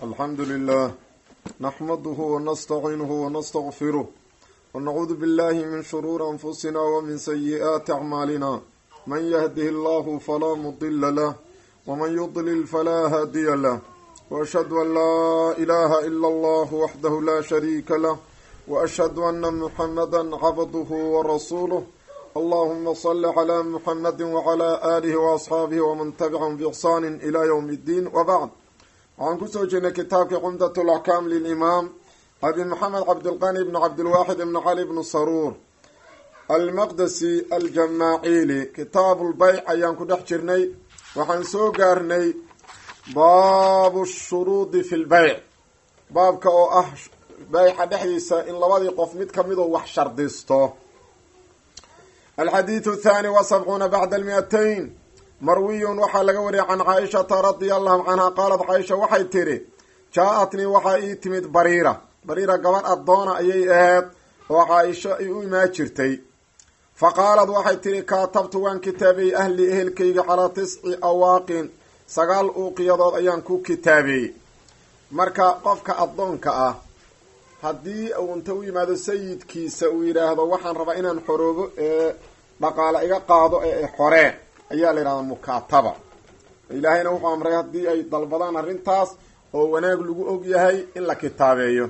الحمد لله نحمده ونستعينه ونستغفره ونعوذ بالله من شرور أنفسنا ومن سيئات أعمالنا من يهده الله فلا مضل له ومن يضلل فلا هادي له وأشهد أن لا إله إلا الله وحده لا شريك له وأشهد أن محمدا عبده ورسوله اللهم صل على محمد وعلى آله وأصحاabه وman تبعهم بإحsان إلى yوم الدين وبعd waxaan kusoo jirnay kitaabkii cumdaة الأحكام للإmaam abi mxamed cabdالqani بn cabdالواxid بn cali بn saruur almaqdesi aljamaaciili kitaab اlbayc ayaan ku dhex jirnay waxaan soo gaarnay baabu الshuruudi fi اlbayc baabka oo ah bayca dhexdiisa in labadii qof mid kamidoo wax shardisto alxadiidu athani wa sabcuuna bacda almi-atayn marwiyun waxaa laga wariyay can caaishata radia allahu canha qaalat caaisha waxay tidhi jaa-atnii waxaa ii timid bariira bariira gabadh addoona ayay ahayd oo caaisho ay u imaan jirtay fa qaalad waxay tidhi kaatabtu waan kitaabiyey ahlii ehelkayga calaa tisci awaaqin sagaal uuqiyadood ayaan ku kitaabeeyey marka qofka addoonka ah haddii uu inta u yimaado sayidkiisa uu yidhaahdo waxaan rabaa inaan xoroobo ee dhaqaale iga qaado ee xoree ayaa la yidhahdaa mukaataba ilaahayna wuxuu amray haddii ay dalbadaan arrintaas oo wanaag lagu og yahay in la kitaabeeyo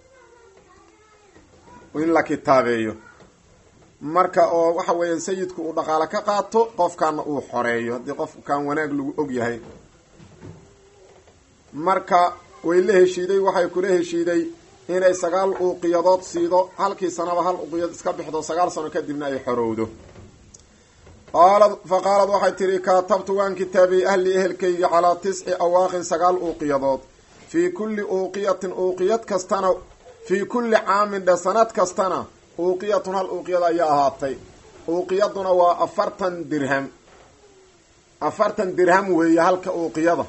in la kitaabeeyo marka oo waxa weeyaan sayidku uu dhaqaale ka qaato qofkaana uu xoreeyo haddii qofkaan wanaag lagu og yahay marka way la heshiiday waxay kula heshiiday inay sagaal uuqiyadood siido halkii sanaba hal uqiyad iska bixdo sagaal sano kadibna ay xorowdo qaalad fa qaalad waxay tidhi kaatabtu waan kitaabiyey ahli ehelkayga calaa tisci awaaqin sagaal uuqiyadood fii kulli uuqiyatin uuqiyad kastana fii kulli caamin dhe sanad kastana uuqiyatun hal uuqiyad ayaa ahaatay uuqiyaduna waa afartan dirham afartan dirham weeye halka uuqiyada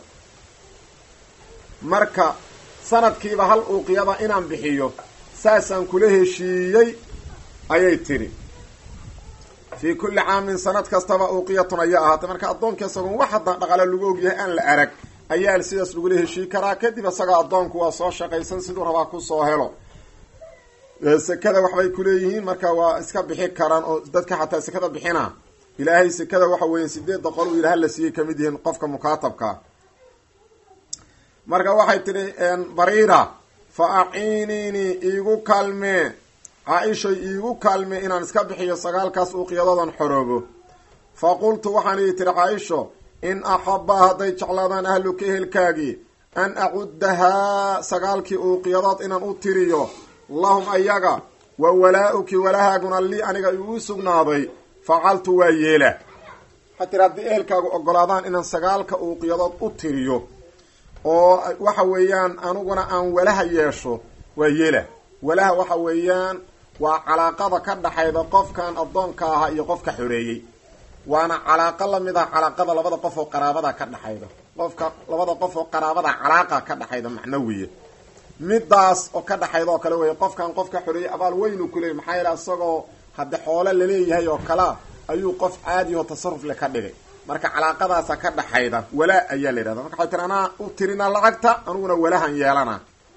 marka sanadkiiba hal uuqiyada inaan bixiyo saasaan kula heshiiyey ayay tidhi fii kulli caamin sanad kastaba uuqiyatun ayaa ahaatay marka addoonka isagoon wax haddaan dhaqaale lagu ogyahay aan la arag ayaa sidaas lagula heshii karaa kadib isaga addoonku waa soo shaqaysan siduu rabaa kusoo helo sekada waxbay kuleeyihiin marka waa iska bixi karaan oo dadka xataa sekada bixina ilaahay sekada waxa weeye sideed boqol uu yidhaha la siiyey kamid yihiin qofka mukaatabkaa marka waxay tidhi bariira fa aciiniinii iigu kaalmee caa-ishoy iigu kaalmee inaan iska bixiyo sagaalkaas uuqiyadoodan xoroobo fa qultu waxaan idhi tihi caa-isho in axabaa hadday jeclaadaan ahluka ehelkaagii an acuddahaa sagaalkii uuqiyadood inaan u tiriyo lahum ayaga wa walaa-uki walahaaguna lii aniga igu sugnaaday facaltu waa yeela waxaa tiri haddii ehelkaagu ogolaadaan inaan sagaalka uuqiyadood u tiriyo oo waxa weeyaan aniguna aan walaha yeesho waa yeela walaha waxa weeyaan waa calaaqada ka dhaxayda qofkan addoonka ahaa iyo qofka xoreeyey waana calaaqo lamid ah calaaqada labada qof oo qaraabada ka dhaxayda qofka labada qof oo qaraabada calaaqa ka dhaxayda macnawiya midaas oo ka dhaxayda oo kale wey qofkan qofka xoreeyey abaal weynu kuleeyay maxaa yeele isagoo hadde xoole laleeyahay oo kalea ayuu qof caadi oo tasaruf le ka dhigay marka calaaqadaasa ka dhaxayda walaa ayaa la yidhahda marka waxay tiri anaa u tirina lacagta aniguna walahan yeelana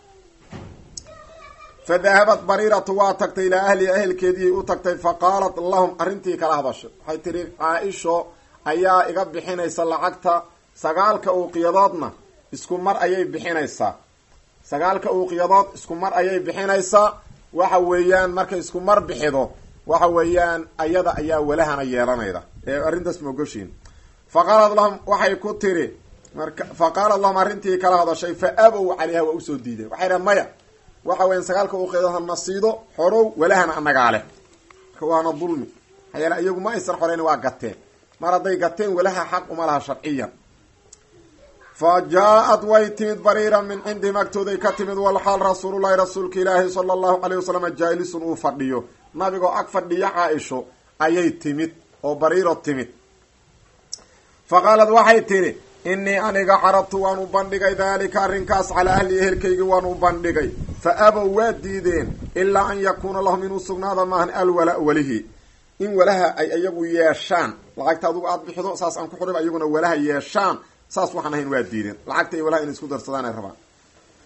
fa dahabat bariiratu waa tagtay ilaa ahliha ehelkeediiay u tagtay fa qaalat lahum arrintii kala hadasho waxay tihi caa-isho ayaa iga bixinaysa lacagta sagaalka uuqiyadoodna isku mar ayay bixinaysaa sagaalka uuqiyadood isku mar ayay bixinaysaa waxa weeyaan markay isku mar bixido waxa weeyaan ayada ayaa walahana yeelanayda ee arrintaas maogoshiin fa qaalat lahum waxay ku tiri marka fa qaalat lahum arrintii kala hadashay fa abow calayha waa usoo diideen waxay dhahen maya waxa weyan sagaalka uuqiyadood hana siido xorow walahana anagaa leh marka waana dulmi maxaa yeele iyagu ma aysan xoreyn waa gateen mar hadday gateen walaha xaq uma laha sharciyan fa jaa-ad way timid bariira min cindihim agtooday ka timid walxaal rasuulullahi rasuulka ilaahi sala allahu caleyh wasalam jaalisun uu fadhiyo nabigoo ag fadhiya caa-isho ayay timid oo bariiro timid fa qaalad waxay tidhi innii aniga carabtu waan u bandhigay daalika arrinkaas calaa ahli ehelkaygi waan u bandhigay fa abow waa diideen ilaa an yakuuna lahum inuu sugnaada maahan alwala welihi in walaha ay iyagu yeeshaan lacagta adugu aada bixido saas aan ku xurib iyaguna walaha yeeshaan saas waxaan ahayn waa diideen lacagta iyo walaha inay isku darsadaan ay rabaan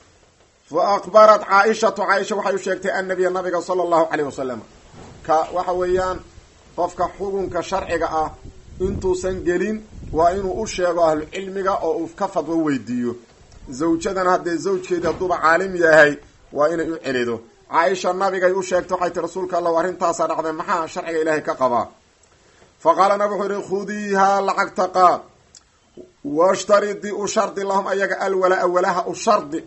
fa akbarat caaishatu caaisha waxay u sheegtay annabiya nabiga sala allahu caleyh wasalam ka waxa weeyaan qofka xukunka sharciga ah intuusan gelin waa inuu u sheego ahlucilmiga oo uu ka fadwo weydiiyo zawjadan haddee zawjkeedi hadduuba caalim yahay waa inay u celido caaisha nabigay u sheegtay waxay ti rasuulka allahu arrintaasaa dhacday maxaa sharciga ilaahay ka qabaa fa qaala nabig wuxuu yihi khudiihaa lacagta qaad washtaridi u shardi lahum ayaga alwalaa walaha u shardi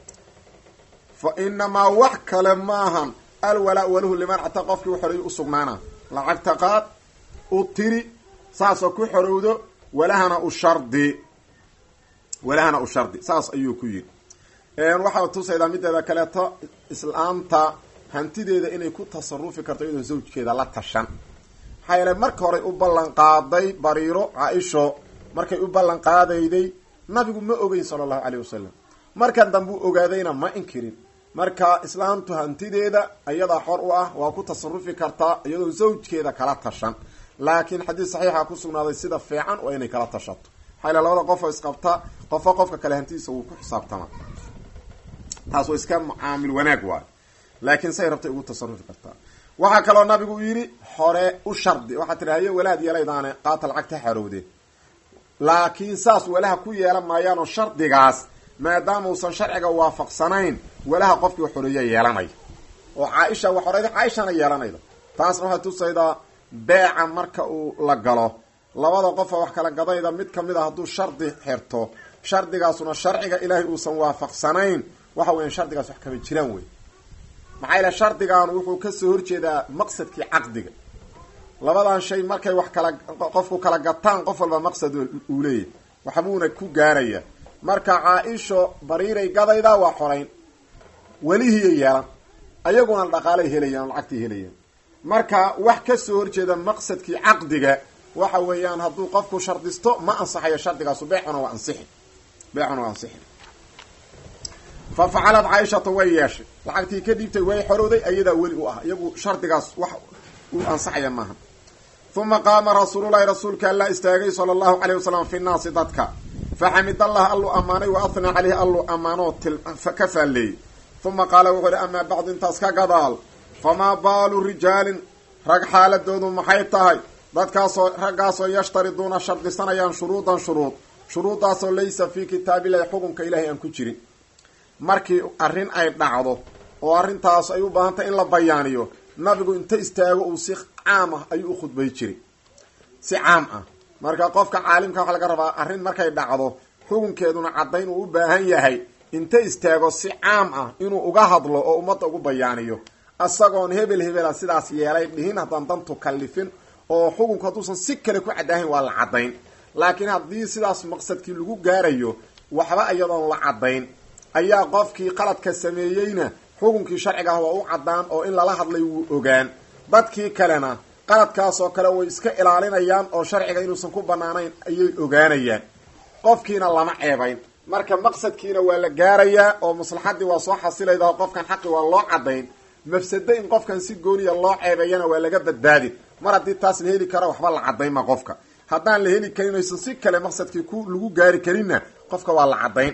fa inamaa wax kale maahan alwalaa waluhu liman xataa qofkii u xoreeyay u sugnaana lacagta qaad u tiri saasoo ku xorowdo walahana u shardi walahana u shardi saas ayuu ku yidhi waxaa tusaydaa mideeda kaleeto islaamta hantideeda inay ku tasarufi karto iyadoo zawjkeeda la tashan maxaa yeele marka horey u ballan qaaday bariiro caa-isho markay u ballan qaadayday nabigu ma ogeyn sala allahu caleyh wasalam markan dambe u ogaadayna ma inkirin marka islaamtu hantideeda iyadaa xor u ah waa ku tasarufi kartaa iyadoo zawjkeeda kala tashan laakiin xadiis saxiixa ku sugnaaday sida fiican waa inay kala tashato maxaa yale labada qof oo isqabta qofo qofka kale hantidiisa wuu ku xisaabtama taas waa iska mucaamil wanaag waayo laakiin say rabtay ugu tasarufi kartaa waxaa kaloo nabigu yidhi hore u shardi waxaa tidhi haye walaad yeelaydaane qaata lacagta xarowde laakiin saas walaha ku yeelan maayaanoo shardigaas maadaama uusan sharciga waafaqsanayn walaha qofkii xoreeya yeelanaya oo caaisha wax horeyda caaishana yeelanayda taasna waxay tusaydaa beeca marka uu la galo labada qofa wax kala gadayda mid kamid a hadduu shardi xirto shardigaasuna sharciga ilaahay uusan waafaqsanayn waxa weyan shardigaas wax kama jiraan wey maxaa yaele shardigan wuxuu kasoo horjeedaa maqsadkii caqdiga labadan shay markay wax kala qofku kala gataan qof walba maqsad uu leeyahy waxbuuna ku gaaraya marka caa-isho bariiray gadayda waa xorayn welihiyay yeelan ayaguna dhaqaalay helayaan lacagtay helayaan marka wax kasoo horjeeda maqsadkii caqdiga waxa weeyaan hadduu qofku shardisto ma ansaxayo shardigaasu beecuna waa ansixi beecuna waa ansixi fa facalad caaishatu way yeeshay lacagtii ka dhiibtay way xorowday ayadaa weli u ah iyagu shardigaas wax uu ansaxaya maaha uma qaama rasuululahi rasuulka allaa istaagay sala allahu caleyh wasalam fi nnaasi dadka faxamid allah alluu ammaanay wa athnaa caleyhi alluu ammaanoo ka faalleeyey uma qaala wuxuu ihi amaa bacdu intaas ka gadaal famaa baalu rijaalin rag xaaladoodu maxay tahay dadkaasoo raggaasoo yashtariduuna shardisanayaan shuruudan shuruud shuruuddaasoo laysa fii kitaabillahi xukunka ilahay aan ku jirin markii arrin ay dhacdo oo arrintaas ay u baahantay in la bayaaniyo nabigu inta istaago uu si caam ah ayuu u khudbay jiray si caam ah marka qofka caalimka waxa laga rabaa arrin markay dhacdo xukunkeeduna caddayn uu u baahan yahay inta istaago si caam ah inuu uga hadlo oo ummadda ugu bayaaniyo isagoon hebel hebela sidaas yeelay dhihin haddaan dantu kallifin oo xukunku hadduusan si kale ku caddaahayn waa la caddayn laakiin haddii sidaas maqsadkii lagu gaarayo waxba iyadoon la caddayn ayaa qofkii qaladka sameeyeyna xukunkii sharciga ah waa u caddaan oo in lala hadlay wuu ogaan dadkii kalena qaladkaasoo kale way iska ilaalinayaan oo sharciga inuusan ku banaanayn ayay ogaanayaan qofkiina lama ceebayn marka maqsadkiina waa la gaarayaa oo maslaxadii waa soo xasilayda oo qofkan xaqi waa loo caddayn mafsado in qofkan si gooniya loo ceebeeyana waa laga badbaadi mar haddii taas la heli karo waxba la caddaynma qofka haddaan la heli karin oysan si kale maqsadkii ku lagu gaari karinna qofka waa la caddayn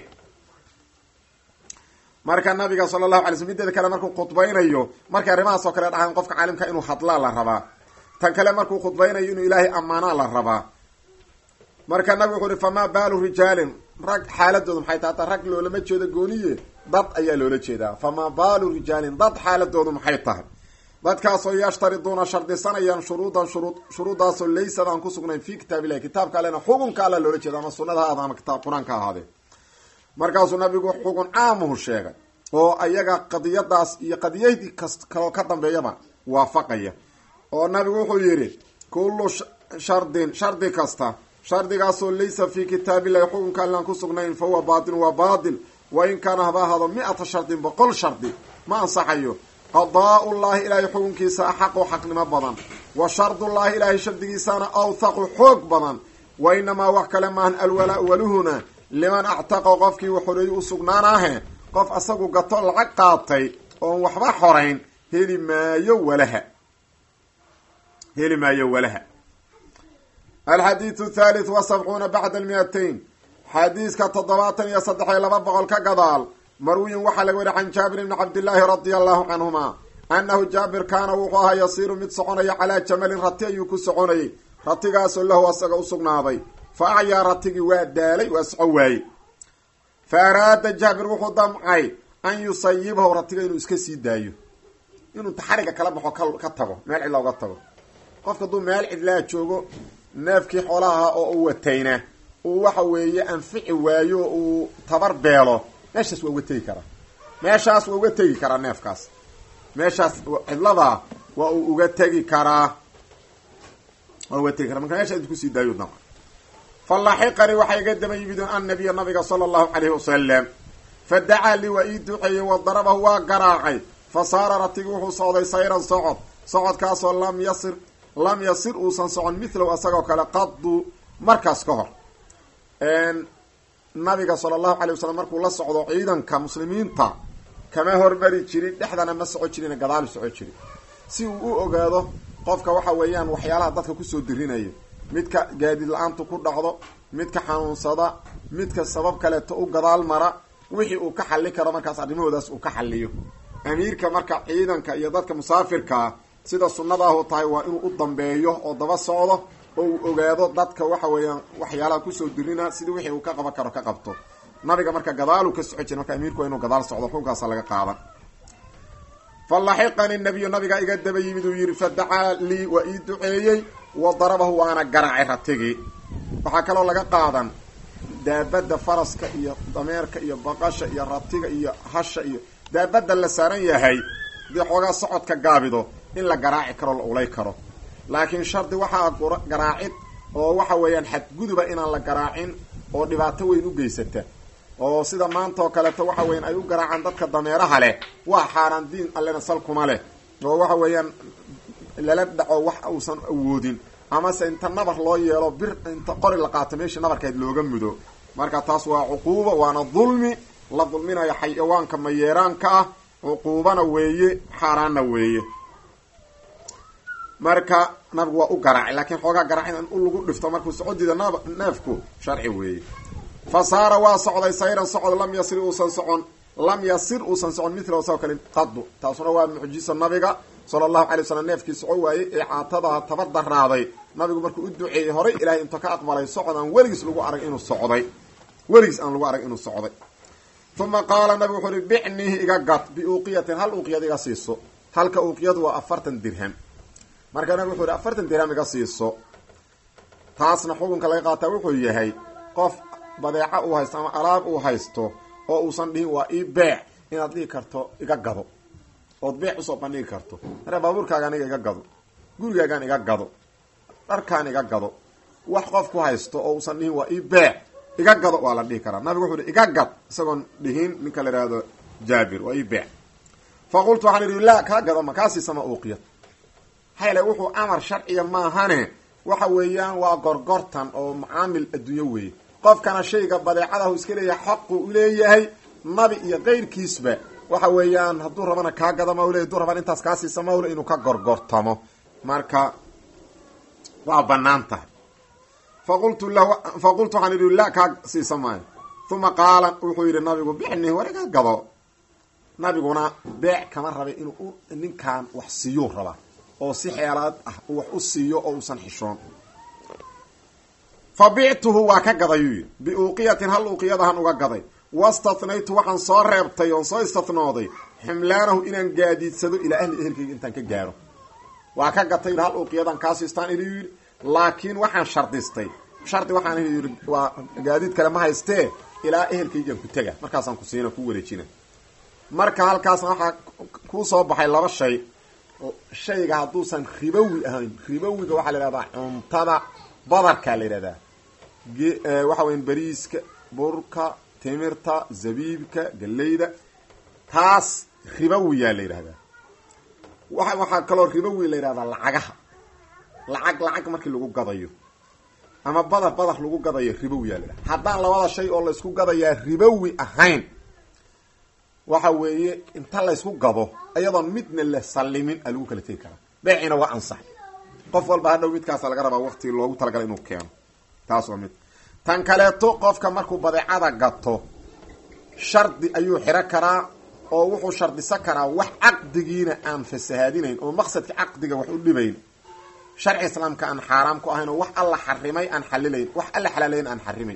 marka nabiga sala allahu alay sl mideeda kale markuu khudbaynayo markay arrimahaas oo kale dhahaan qofka caalimka inuu hadlaa la rabaa tan kale markuu khudbaynayo inuu ilaahay ammaanaa la rabaa marka nabigu wuxuu uhi famaa baalu rijaalin rag xaaladooda maxay tahay hataa rag loolama jeedo gooniye dad ayaa loola jeedaa famaa baalu rijaalin dad xaaladoodu maxay tahay dadkaasoo yashtariduuna shardisanayaan shuruudan shuruud shuruuddaasoo laysad aan ku sugnayn fi kitaab illahi kitaabka allena xukunka alla loola jeeda ama sunada ha ahaada ama kitaab qur-aanka ahaadee markaasuu nabigu xukun caamuhu sheegay oo ayaga qadiyadaas iyo qadiyadii kas kaloo ka dambeeyaba waafaqaya oo nabigu wuxuu yidhi kullu shardin shardi kasta shardigaasoo laysa fii kitaabillahi xukunka allaan ku sugnayn fa huwa baatil waa baatil wa in kaana haba ahaado mi-ata shardin boqol shardi ma ansaxayo qadaa-ullaahi ilaahay xukunkiisa axaqu xaqnimo badan wa shardullaahi ilaahay shardigiisana awthaqu xoog badan wa inamaa wax kale maahan alwalaa waluhuna liman actaqa qofkii uu xoreeyey u sugnaanaahe qof asagu gato lacag qaatay oon waxba xorayn heli maayo walaha heli maayo walaha alxadiidu thalith wa sabcuuna bacda almiatain xadiiska toddobaatan iyo saddex iyo laba boqol ka gadaal marwiyin waxaa laga wariy can jaabir bni cabdillaahi radia allahu canhuma annahu jaabir kaana wuxuu ahaa yasiiru mid soconaya calaa jamalin rati ayuu ku soconayay ratigaasoo lahu asaga u sugnaaday fa acyaa ratigii waa daalay waa soco waayey fa araada jaabir wuxuu damcay an yusayibahu ratiga inuu iska sii daayo inuu taxariga kala baxo ka tago meel cidla uga tago qofka hadduu meel cidlaa joogo neefkii xoolaha oo u watayna uu waxa weeye anfici waayo uu tabar beelo meeshaas waa uga tegi karaa meeshaas waa uga tegi karaa neefkaas meeshaas cidladaa waa uu uga tegi karaa waa uga tegi karaa marka meeshaas intu kusii daayo damca falaxiqanii waxaa iga daba yimidun annabiya nabiga sala allahu calayhi wasalam fa dacaa lii waa ii duceeyey wa darabahu waa garaacay fa saara ratigi wuxuu socday sayran socod socodkaasoo lam yasir lam yasir uusan socon mithlow asagoo kale qadu markaas ka hor nabiga sala allahu calay wasalam markuu la socdo ciidanka muslimiinta kama hormari jirin dhexdana ma soco jirin gadaalu soco jirin si uu u ogaado qofka waxa weeyaan waxyaalaha dadka kusoo dirinaya midka gaadiid la-aantu ku dhacdo midka xanuunsada midka sabab kaleeto u gadaal mara wixii uu ka xali karo markaas arrimahoodaas uu ka xaliyo amiirka marka ciidanka iyo dadka musaafirkaa sida sunnadaahu tahay waa inuu u dambeeyo oo daba socdo oo uu ogaado dadka waxa weeyaan waxyaalaha kusoo dirina sidii wixii uu ka qaban karo ka qabto nabiga marka gadaaluu ka soco jira marka amiirku waa inuu gadaal socdo xukunkaasa laga qaadan falaxiqani nabiyu nabiga iga daba yimid uu yidhi fadacaa lii waa ii duceeyey wa darabahu waana garaacay ratigii waxaa kaloo laga qaadan daabadda faraska iyo dameerka iyo baqasha iyo ratiga iyo hasha iyo daabadda la saaran yahay dee xoogaa socodka gaabido in la garaaci karo la ulay karo laakiin shardi waxaa garaacid oo waxa weeyaan xadguduba inaan la garaacin oo dhibaato weyn u geysata oo sida maanta oo kaleeto waxa weyan ay u garaacaan dadka dameeraha leh waa xaaraan diin allena salkuma leh oo waxa weeyaan lala dhaco wax uusan awoodin amase inta nabar loo yeelo bir inta qori la qaato meeshii nabarkeed looga mudo marka taas waa cuquubo waana dulmi la dulminayo xayawaanka mayeeraanka ah cuquubana weeye xaaraanna weeye marka nabigu waa u garaacay laakiin xoogaa garaacin in u lagu dhifto markuu socodiida nab neefku sharci weeye fa saara waa socday sayran socod lam yasir uusan socon lam yasir uusan socon mithla sao kale qadu taasuna waa mucjiso nabiga sala allahu alay wasalam neefkii soco waayey ee caatadaha tabar daraaday nabigu markuu u duceeyey horay ilaahay inta ka aqbalay socod aan weligiis lagu arag inuu socday weligiis aan lagu arag inuu socday uma qaala nabigu wuxuu uhi bicnihi iga gad biuuqiyatin hal uuqiyad iga siiso halka uuqiyadu waa afartan dirham marka nabigu wuxuu ihi afartan dirham iga siiso taasna xukunka laga qaataa wuxuu yahay qof badeeca uu haysto ama alaab uu haysto oo uusan dhihin waa ii beec inaad dhihi karto iga gado ood beec usoo bandhigi karto mare baabuurkaaga aniga iga gado gurigaagaan iga gado dharkaan iga gado wax qof ku haysto oo uusan dhihin waa ii beec iga gado waa la dhihi karaa nabigu wuxuu ihi iga gad isagoon dhihin ninka la ihahdo jaabir waa ii beec fa qultu waxaan idhi laa kaa gado ma kaa siisama uuqiyad hayle wuxuu amar sharciya maahane waxa weeyaan waa gorgortan oo macaamil adduunyo weeye qofkana shayga badeecadahu iska leeyahay xaqu u leeyahay nabi iyo keyrkiisba waxa weeyaan hadduu rabana kaa gada mawle hadduu rabana intaas kaa siisa mawle inuu ka gorgortamo marka waa banaan tahay faqultu lahu faqultu waxaan idhi la kaa siisa maayo uma qaala wuxuu yidhi nabigu bixni wariga gado nabiguna beec kama rabay inuu ninkan wax siiyuu rabaa oo si xeelaad ah uu wax u siiyo oo uusan xishoon fa bictuhu waa ka gadayuu yidhi biuuqiyatin hal uuqiyadahan uga gaday wastathnaytu waxaan soo reebtay oon soo istathnooday ximlaanahu inaan gaadiidsado ilaa ahli ehelkayga intaan ka gaaro waa ka gatay hal uuqiyadan kaasiistaan inuu yidhi laakiin waxaan shardistay shardi waxaan yidhi waa gaadiid kale ma haystee ilaa ehelkaygaan ku tega markaasaan ku siina ku wareejina marka halkaasna waxaa kuu soo baxay laba shay shayga hadduusan ribowi ahayn ribowiga waxaa la yidhahdaa cuntada badarkaa la yidhahdaa waxa weya beriiska burka timirta zabiibka galeyda taas ribowiyaa la yidhahdaa wa waxaa kaloo ribowi la yidhahdaa lacagaha lacag lacag markii lagu gadayo ama badar badar lagu gadayo ribowiyaa la yidhahda haddaan labada shay oo laysku gadayaa ribowi ahayn waxa weeye inta laysku gado iyadoon midna la sallimin a lagu kala tegi karaa beecina waa ansax qof walba hadhow midkaasa laga rabaa waqti loogu talagalay inuu keeno taas waa mid tan kaleeto qofka markuu badeecada gato shardi ayuu xiro karaa oo wuxuu shardisan karaa wax caqdigiina aan fasahaadinayn oo maqsadka caqdiga wax u dhibayn sharci islaamka aan xaaraam ku ahayn oo wax alla xarimay aan xalilayn wax alla xalaalayn aan xarimayn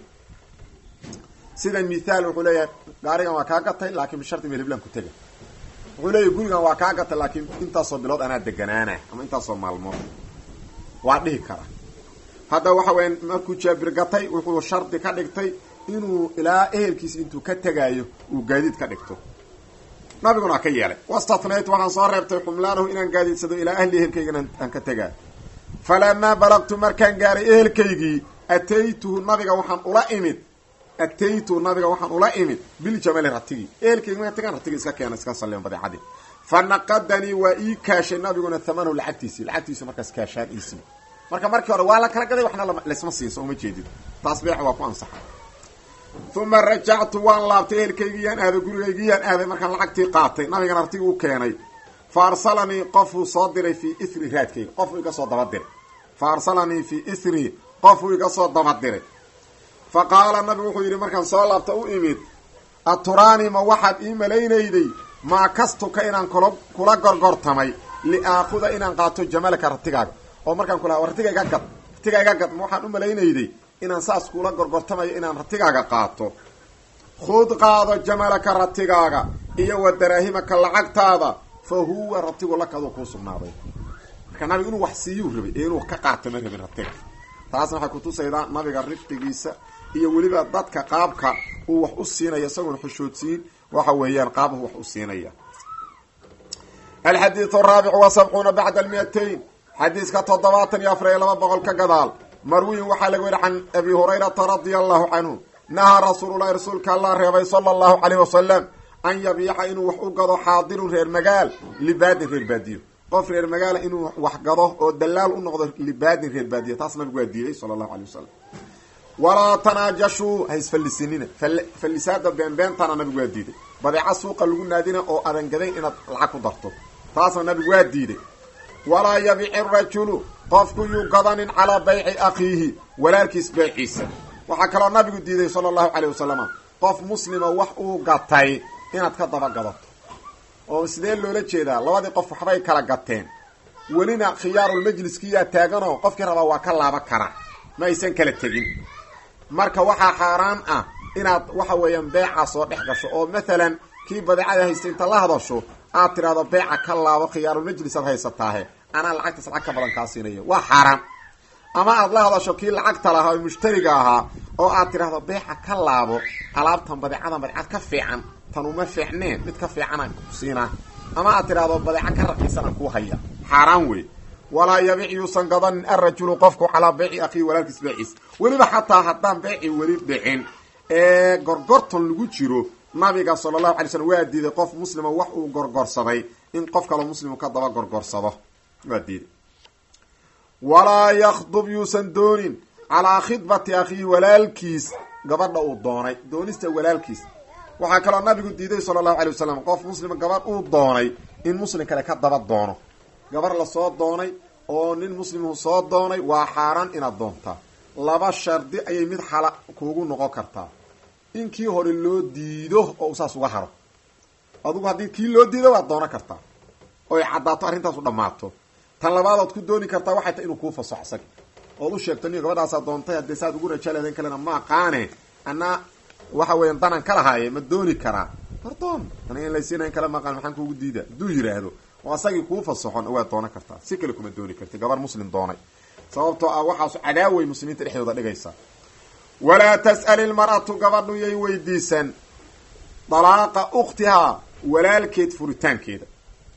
sida mithaal wuxuu leeyahay gaarigan waa kaa gatay laakiin bishardi meliblan ku tega wuxuu leeyahay gurigan waa kaa gatay laakiin intaasoo bilood anaa deganaana ama intaasoo maalmood waa dhihi kara hadda waxa weya markuu jaabir gatay wuxuu shardi ka dhigtay inuu ilaa ehelkiisa intuu ka tegaayo uu gaadiid ka dhigto nabiguna ka yeelay wastatnayt waxaan soo reebtay xumlaanahu inaan gaadiidsado ilaa ahli ehelkaygana aan ka tegaayo falamaa balagtu markaan gaaray ehelkaygii ataytuhu nabiga waxaan ula imid ataytuhu nabiga waxaan ula imid biljamali ratigii ehelkaygi markaan tagaan ratigi iska keena iska salliman badeecadii fa naqadanii waa ii kaashay nabiguna thamanahu lacagtiisii lacagtiisu markaas kaashaan iisii marka markii hore waa la kala gaday waxna laysma siinso uma jeedid taas beex waa ku ansaxa uma rajactu waan laabtay ehelkaygiyaan aaday gurigaygiyaan aaday markaan lacagtii qaatay nabigan artigi u keenay fa arsalanii qofuu soo diray fii ithri raadkayga qofuu iga soo dabadiray fa arsalanii fii ithri qofuu iga soo dabadiray fa qaala nabigu wuxuu yidhi markaan soo laabta u imid aturaani ma waxaad ii malaynayday maa kastuka inaan kula kula gorgortamay liaakuda inaan qaato jamalaka ratigaaga oo markaan kulaha ratiga iga gad ratiga iga gad ma waxaan u malaynayday inaan saas kula gorgortamayo inaan ratigaaga qaato khud qaado jamalaka ratigaaga iyo wa daraahimaka lacagtaada fa huwa ratigu lakaduu kuu sugnaaday marka nabiga inuu wax siiyuu rabay ee inuu ka qaato ma rabin ratiga taasna waxay kutusaydaa nabiga rifqigiisa iyo weliba dadka qaabka uu wax u siinaya isagoon xushoodsiin waxa weeyaan qaabuhu wax u siinaya alxadiidu araabicu wa sabcuuna bacda almiatayn xadiiska toddobaatan iyo afar iyo laba boqol ka gadaal marwiyin waxaa laga weri can abi hurayrata radia allahu canhu nahaa rasuululahi rasuulka allah reebay sala allahu caleyh wasalam an yabiica inuu wax u gado xaadirun reer magaal libaadin reer baadiyo qof reer magaala inuu wax gado oo dalaal u noqdo libaadin reer baadiyo taas nabigu waa diiday sala allahu alay wasalam walaa tanaajashuu ha isfallisinina fallisaada beenbeentana nabigu waa diiday badeeca suuqa lagu naadina oo adan gadayn inaad lacag ku darto taasna nabigu waa diiday walaa yabici rajulu qofku yuu gadanin calaa bayci akhiihi walaalkiis beyciisa waxaa kaloo nabigu diiday sala allahu caleyh wasalama qof muslima wax uu gatay inaad ka daba gadato oo sidee loola jeedaa labadii qof waxbay kala gateen welina khiyaarulmajliskiyaa taaganoo qofkii rabaa waa ka laaban karaa ma aysan kala tegin marka waxaa xaaraan ah inaad waxa weeyaan beeca soo dhex gasho oo mathalan kii badeecada haysta inta la hadasho aad tidhahdo beeca ka laabo khiyaarulmajlis aad haysataahe anaa lacagtaas lacag ka badan kaa siinaya waa xaaraan ama aad la hadasho kii lacagta lahaa oo mushtariga ahaa oo aad tidhahdo beeca ka laabo alaabtan badeecadan badeecad ka fiican tan uma fiicneen mid ka fiicanaan siinaa ama aad tidhahdo badeeca ka raqiisanaan kuu haya xaaraan wey walaa yabic yuusan gadanin arajulu qofku calaa beyci akhiihi walaalkiis beeciis weliba xataa haddaan beeci weli dhicin ee gorgortan lagu jiro nabiga sala allahu alay slm waa diiday qof muslima wax uu gorgorsaday in qof kaloo muslimu ka daba gorgorsado waa diiday walaa yakdub yuusan doonin calaa khidbati akhiihi walaalkiis gabadha uu doonay doonista walaalkiis waxaa kaloo nabigu diiday sala allahu alay wasalam qof muslima gabadh uu doonay in muslim kale ka daba doono gabar lasoo doonay oo nin muslimu soo doonay waa xaaraan inaad doontaa laba shardi ayay mid xala kuugu noqon kartaa in kii hore loo diido oo saas uga haro adugu haddii kii loo diido waad doonan kartaa oy caddaato arrintaasu dhammaato tan labaadood ku dooni kartaa waxay tahay inuu kuu fasaxo isaga ood u sheegto niyo gabadhaasaa doontay haddee saad ugu rajaaleden kalena ma aqaane anaa waxa weeyaan danan ka lahaaye ma dooni karaa hordoon aniga in laysiinayn kale ma aqaan maxaan kuugu diida hadduu yidhaahdo oo asagii kuu fasaxon waad doonan kartaa si kale kuma dooni karti gabar muslim doonay sababtoo ah waxaasu cadaaway muslimiinta dhexdooda dhigaysa walaa tas'al ilmar'atu gabadhu yay weydiisan dalaaqa ukhtihaa walaalkeed furitaankeeda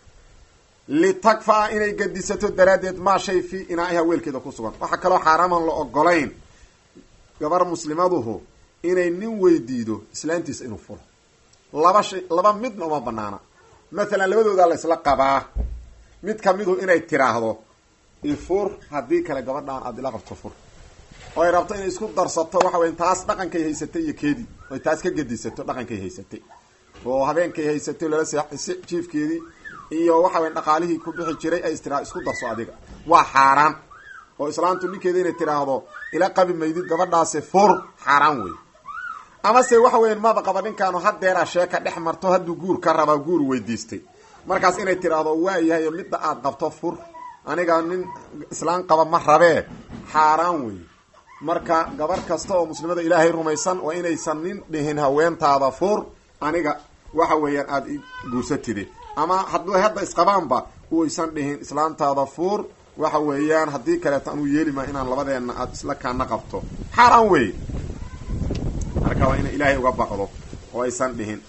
litakfaa inay gadisato daraaddeed maa shay fii inaa'iha weelkeeda ku sugan waxaa kaloo xaaraaman la ogolayn gabar muslimaduhu inay nin weydiido islaantiisa inuu furo laba shay laba midna uma banaana mathalan labadoodaa la ysla qabaa mid kamidu inay tiraahdo ifur haddii kale gabadhaan aada ila qabto fur oo ay rabto inay isku darsato waxa weya taas dhaqankay haysatay iyo keedii oy taas ka gedisato dhaqankay haysatay oo habeenkay haysatay lala se jiifkeedii iyo waxa weya dhaqaalihii ku bixi jiray ay istiraha isku darso adiga waa xaaraan oo islaantu ninkeeda inay tiraahdo ila qabi maydid gabadhaasi fur xaaraan wey amase waxa weyan maba qaba ninkaanu hadeeraa sheeka dhex marto hadduu guur ka rabaa guur weydiistay markaas inay tiraahdo waayahay midda aad qabto fur aniga nin islaan qaba ma rabee xaaraan wey marka gabar kasta oo muslimada ilaahay rumaysan waa inaysan nin dhihin haweentaada fur aniga waxa weeyaan aada guursatide ama hadduu hadda isqabaanba uysan dhihin islaantaada fuur waxa weeyaan haddii kaleeto anuu yeelima inaan labadeenna aada isla kaana qabto xaaraan wey marka waa ina ilaahay uga baqdo oo aysan dhihin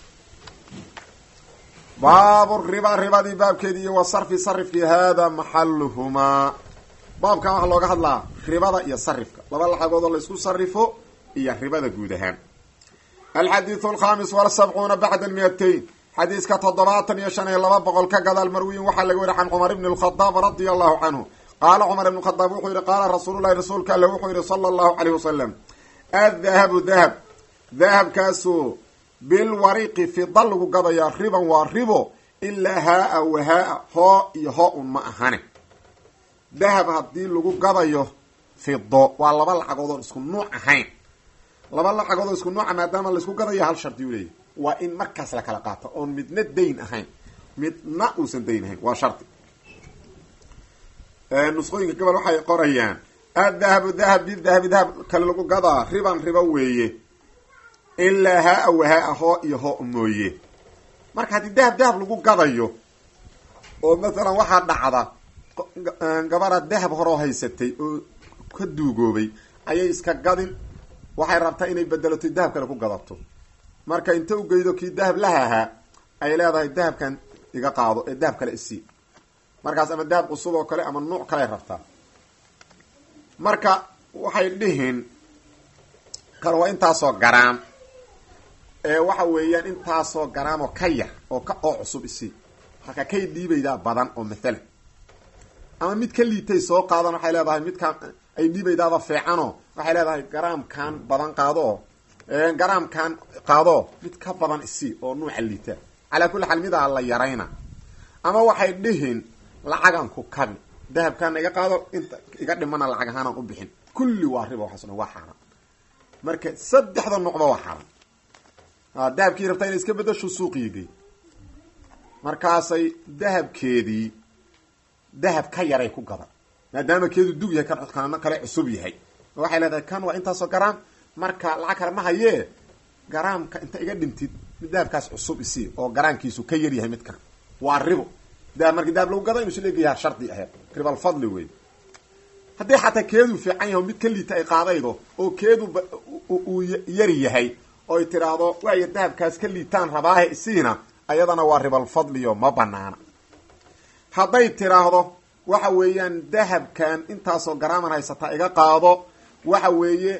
baabu riba ribadii baabkeedii iyo wa sarfi sarifkii hada maxaluhumaa baabkan waxaa looga hadlaa ribada iyo sarifka laba lacagood oo laysku sarifo iyo ribada guud ahaan alxadiidu alkhamis walsabcuuna bacda almiyatayn xadiiska toddobaatan iyo shan iyo laba boqol ka gadaal marwiyin waxaa laga weri can cumar ibni alkhadaab radia allahu canhu qaala cumar ibn khadaab wuxuu yihi qaala rasuululahi rasuulka alle wuxuu yihi sala allahu caleyh wasalam addahabu dahab dahabkaasu bilwariqi fida lagu gadayaa riban waa ribo ilaa haa-a wahaa-a hoo iyo hoo un ma ahane dahab haddii lagu gadayo fido waa laba lacagood oon isku nuuc ahayn laba lacagood oo isku nuuca maadaama laisku gadayo hal shardi u leeyahy waa in markaas la kala qaato oon midna dayn ahayn midna uusan dayn ahayn waa shardi nusqooyinka gobol waxay qorayaan addahabu dahab bidahabi dahab kale lagu gadaa riban ribo weeye ilaa haa-a wahaa-a hoo iyo hoo mooye marka haddii dahab dahab lagu gadayo oo mathalan waxaa dhacda gabadha dahab horoo haysatay oo ka duugoobay ayay iska gadin waxay rabtaa inay bedelato dahab kale ku gadato marka inta u geydo kii dahab lahahaa ay leedahay dahabkan iga qaado ee dahab kale isii markaas ama dahab cusub oo kale ama nuuc kale rabtaa marka waxay dhihin kale waa intaasoo garaam ee waxa weeyaan intaasoo garaam oo ka yar oo ka oo cusub isii marka kay dhiibaydaa badan oo mathalan ama mid ka liitay soo qaadan waxay leedahay midkaan ay dhiibaydaaba fiicanoo waxay leedahay garaamkan badan qaadoo garaamkan qaadoo mid ka badan isii oo nuuca liita calaa kulli xaal midaa la yarayna ama waxay dhihin lacagan ku kabi dahabkaana iga qaado inta iga dhimana lacag ahaanaan u bixin kulli waa riba waxaas dhan waa xaaraan marka saddexda nuqba waa xaaraan dahabkii rabtaa inay iska bedasho suuqii gey markaasay dahabkeedii dahab ka yaray ku gadan maadaama keedu dug yahay kan kana kale cusub yahay waxay leedahay kan waa intaasoo garaam marka lacag kale ma hayee garaamka inta iga dhintid mid dahabkaas cusub isii oo garaamkiisu ka yar yahay midkan waa ribo dahab markii dahab lagu gada inu isleegayaha shardi aheed ribalfadli wey haddii xataa keedu fiican yahay mid ka liita ay qaadaydo oo keedu uu yari yahay oy tiraahdo waaya dahabkaas ka liitaan rabaahe isiina ayadana waa ribalfadliyo ma banaana hadday tiraahdo waxa weeyaan dahabkan intaasoo garaaman haysataa iga qaado waxa weeye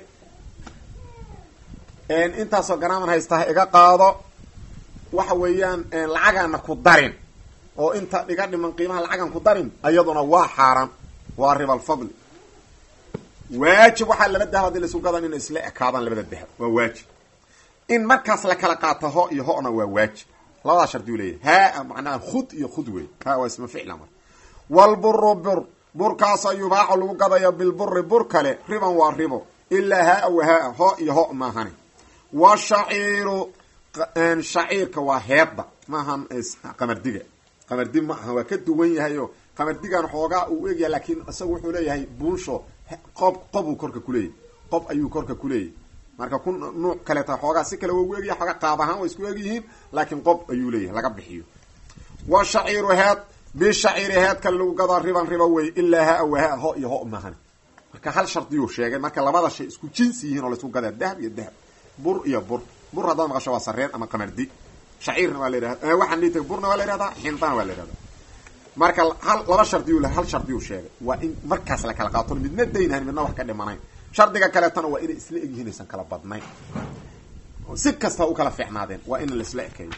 intaasoo garaaman haysataa iga qaado waxa weeyaan lacagaana ku darin oo inta iga dhiman qiimaha lacagan ku darin ayaduna waa xaaraan waa ribalfadli waajib waxaa laba dahab hadii laisu gadan inay isla ekaadaan labada dahab waa waajib in markaas la kala qaato ho iyo ho-na waa waajib labadaa shardi u leeyahy haa macnaha khud iyo khud wey ha waa isma ficla mar walburu bur burkaasoo yubaaxu lagu gadaya bilburi bur kale riban waa ribo ilaa haa wa haa ho iyo ho maahani washaciiru shaciirka waa heedda maahan qamardiga qamardi ma aha waa ka duwan yahay oo qamardigan xoogaa uu egyahay laakiin isagu wuxuu leeyahay buunsho qob qobuu korka kuleeyahy qob ayuu korka kuleeyahy marka ku nuuc kaleeta xoogaa si kale waa ugu egyahay xoogaa qaab ahaan waa isku egyihiin laakiin qob ayuu leeyahay laga bixiyo wa shaciiru heed bishaciiri heed kale lagu gadaa riban riba wey ilaa haa wahaa ho iyo ho maahan marka hal shardiyuu sheegay marka labada shay isku jinsi yihiin oo laisku gadaa dahab iyo dahab bur iyo bur bur haddaad maqasho waa sareen ama qamardi shaciirna waa la yidhahda waxaan dhii burna waa la yihahdaa xindana waa la yihahdaa marka hal laba shardiyu hal shardiyuu sheegay waa in markaas la kala qaato midna daynhayn midna wax ka dhimanayn shardiga kaleetana waa inay isla egyihiin aysan kala badnayn si kasta u kala fiicnaadeen waa in laisla ekeeyo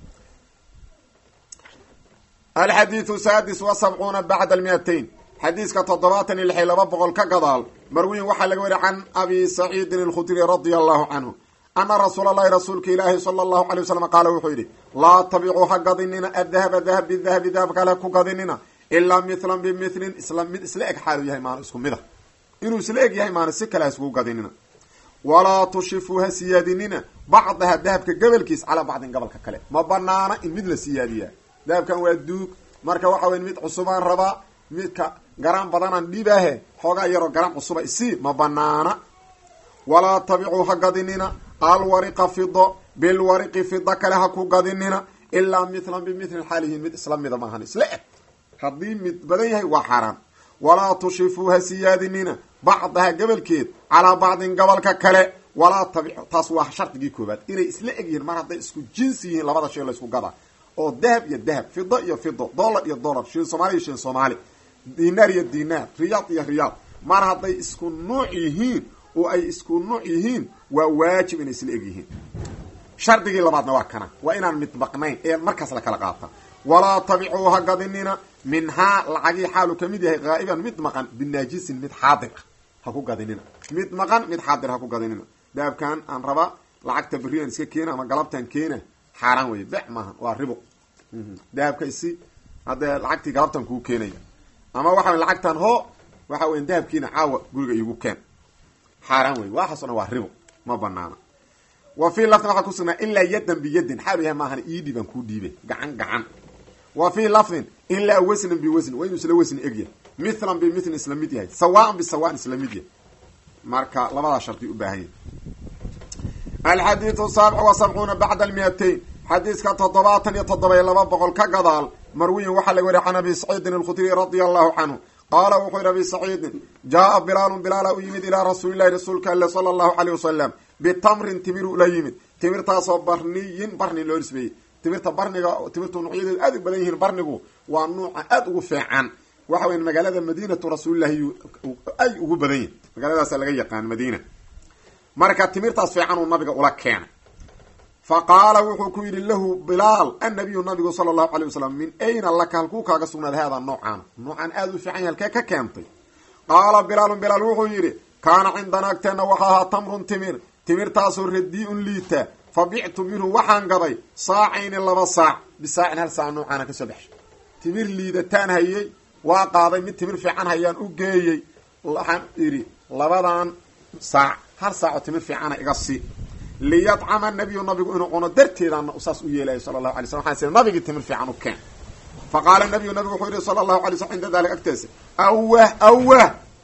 alxadiiu saadis wa sabcuuna bacda almiatayn xadiiska toddobaatan iyo lixi laba boqol ka gadaal marwiyin waxaa laga weriy can abi saciidin alkhudri radia allahu canhu ana rasuula allahi rasuulka ilaahi sala allahu alay wasalam qaala wuxuu yidhi laa tabicuu ha gadinina adahaba dahab bidahabi dahab kale ku gadinina ilaa mithlan bimilin isla mid isla eg xaalu yahay maana isku mid a inuu isla eg yahay maana si kale ha iskugu gadinina walaa tushifuu ha siyaadinina bacdaha dahabka gobolkiis calaa bacdin gobolka kale ma banaana in mid la siyaadiyaa dahabkan waa duug marka waxa weya mid cusubaan rabaa midka garaan badanaan dhibaahe xoogaa yaroo garaan cusuba isii ma banaana walaa tabicuu ha gadinina alwariqa fido bilwariqi fida kale ha ku gadinina ilaa mithlan bimithli xaalihin mid isla mida maahan isla eg haddii mid badan yahay waa xaaraan walaa tushifuu ha siyaadinina bacdaha gobolkeed calaa bacdin gobolka kale walaa tabicu taas waa shardigii koobaad inay isla eg yihiin mar hadday isku jinsi yihiin labada shay laysku gadaa oo dahab iyo dahab fido iyo fido dollar iyo dollar shin somaali iyo shin soomaali dinaar iyo dinaar riyaad iyo riyaad mar hadday isku nuuc yihiin oo ay isku nuuc yihiin waa waajib inay isla eg yihiin shardigii labaadna waa kana waa inaan midbaqnayn ee markaas la kala qaata walaa tabicuu ha gadinina minhaa lacagii xaalu kamid yahay haa'iban mid maqan binaajisin mid xaadir ah ha ku gadinina mid maqan mid xaadir ha ku gadinina dahabkan aan rabaa lacagta beriyan iska keena ama galabtan keena xaaraan wey bec maaha waa ribo dahabka isi haddee lacagtii galabtan kuu keenaya ama waxa lacagtan ho waxa weya dahabkiina caawa guriga iigu keen xaaraan wey waxaas o dhan waa ribo ma banaana wa fii lafdin waxaa kusugnaa ilaa yadan biyadin xaalu yahay maahan iidhi baan kuu dhiibay gacan gacan wa fii lafdin ilaa wasnan biwasn waa inuu isla wasni egyahay mithlan bimithli isla mid yahay sawaan bisawaan isla mid yahay marka labadaa shardi u baahan yahay alxadiidu saabic wa sabcuuna bacda almiatayn xadiiska toddobaatan iyo toddoba iyo laba boqol ka gadaal marwiyin waxaa laga wariya can abi saciidin alkhudriy radia allahu canhu qaala wuxuu yihi abi saciidin jaaa bilaalun bilaala u yimid ilaa rasuulilahi rasuulka alle sala allahu caleyh wasalam bitamrin timiru la yimid timirtaasoo barniyin barni loo nisbeeyey timirta barniga timirtu nuucyadeedu aad u badan yihiin barnigu waa nuuca aada ugu feecan waxa weya magaalada madiinatu rasuulillahi ay ugu badan yihin magaaladaasa laga yaqaan madiina marka timirtaas fiican uu nabiga ula keenay fa qaala wuxuu ku yidhi lahu bilaal annabiyu nabigu sala allahu alay wasalam min ayna laka halkuu kaaga sugnaaday haadaa noocaan noocaan aada u fiican yahay halkee ka keentay qaala bilaalun bilaal wuxuu yidhi kaana cindana agteenna waxa ahaa tamrun timir timirtaasoo radii-un liita fa bictu minhu waxaan gaday saacayni laba saac bisaacin hal saac noocaana kasoo baxshay timir liidataan hayey waa qaaday mid timir fiican hayaan u geeyey waxaan idhi labadan saac hal saaco timir fiicana iga sii liyadcama nabiyu nabigu inuu cuno darteedaana saas u yeelayo sala allahu alay slam waxaan sii nabigii timir fiican u keen fa qaala nabiyu nabigu wuxuu yihi sala allahu alay slam cinda dalik agteesa awah awah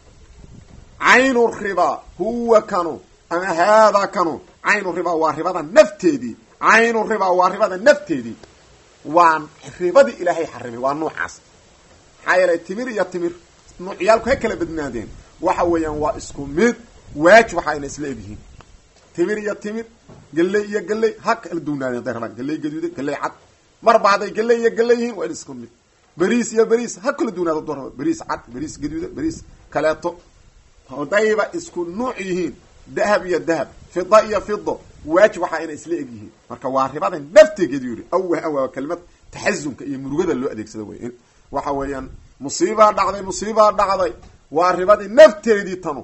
caynu ribaa huwa kanu ama haadaa kanu caynu ribaa waa ribada nafteedii caynu ribaa waa ribada nafteedii waa ribadii ilaahay xarimay waa nuucaas maxaa yeelay timir iyo timir nuucyaalku ha kala badnaadeen waxa weeyaan waa isku mid waajib waxa ayna isla egyihiin timir iyo timir galley iyo galley ha kala duwnaadeen haday rabaan galley gaduuda galley cad marba hadday galley iyo galley yihiin waa in isku mid beriis iyo beriis ha kala duwnaado doo raba beriis cad beriis gaduuda beriis kaleeto hadayba isku nuuc yihiin dahab iyo dahab fida iyo fido waajib waxaa inay isla eg yihiin marka waa ribada naftegeedu yihi awah awah kelimad taxasumka iyo murugada loo adeegsado wey waxa weeyaan musiibaa dhacday musiibaa dhacday waa ribadii nafteedii tanu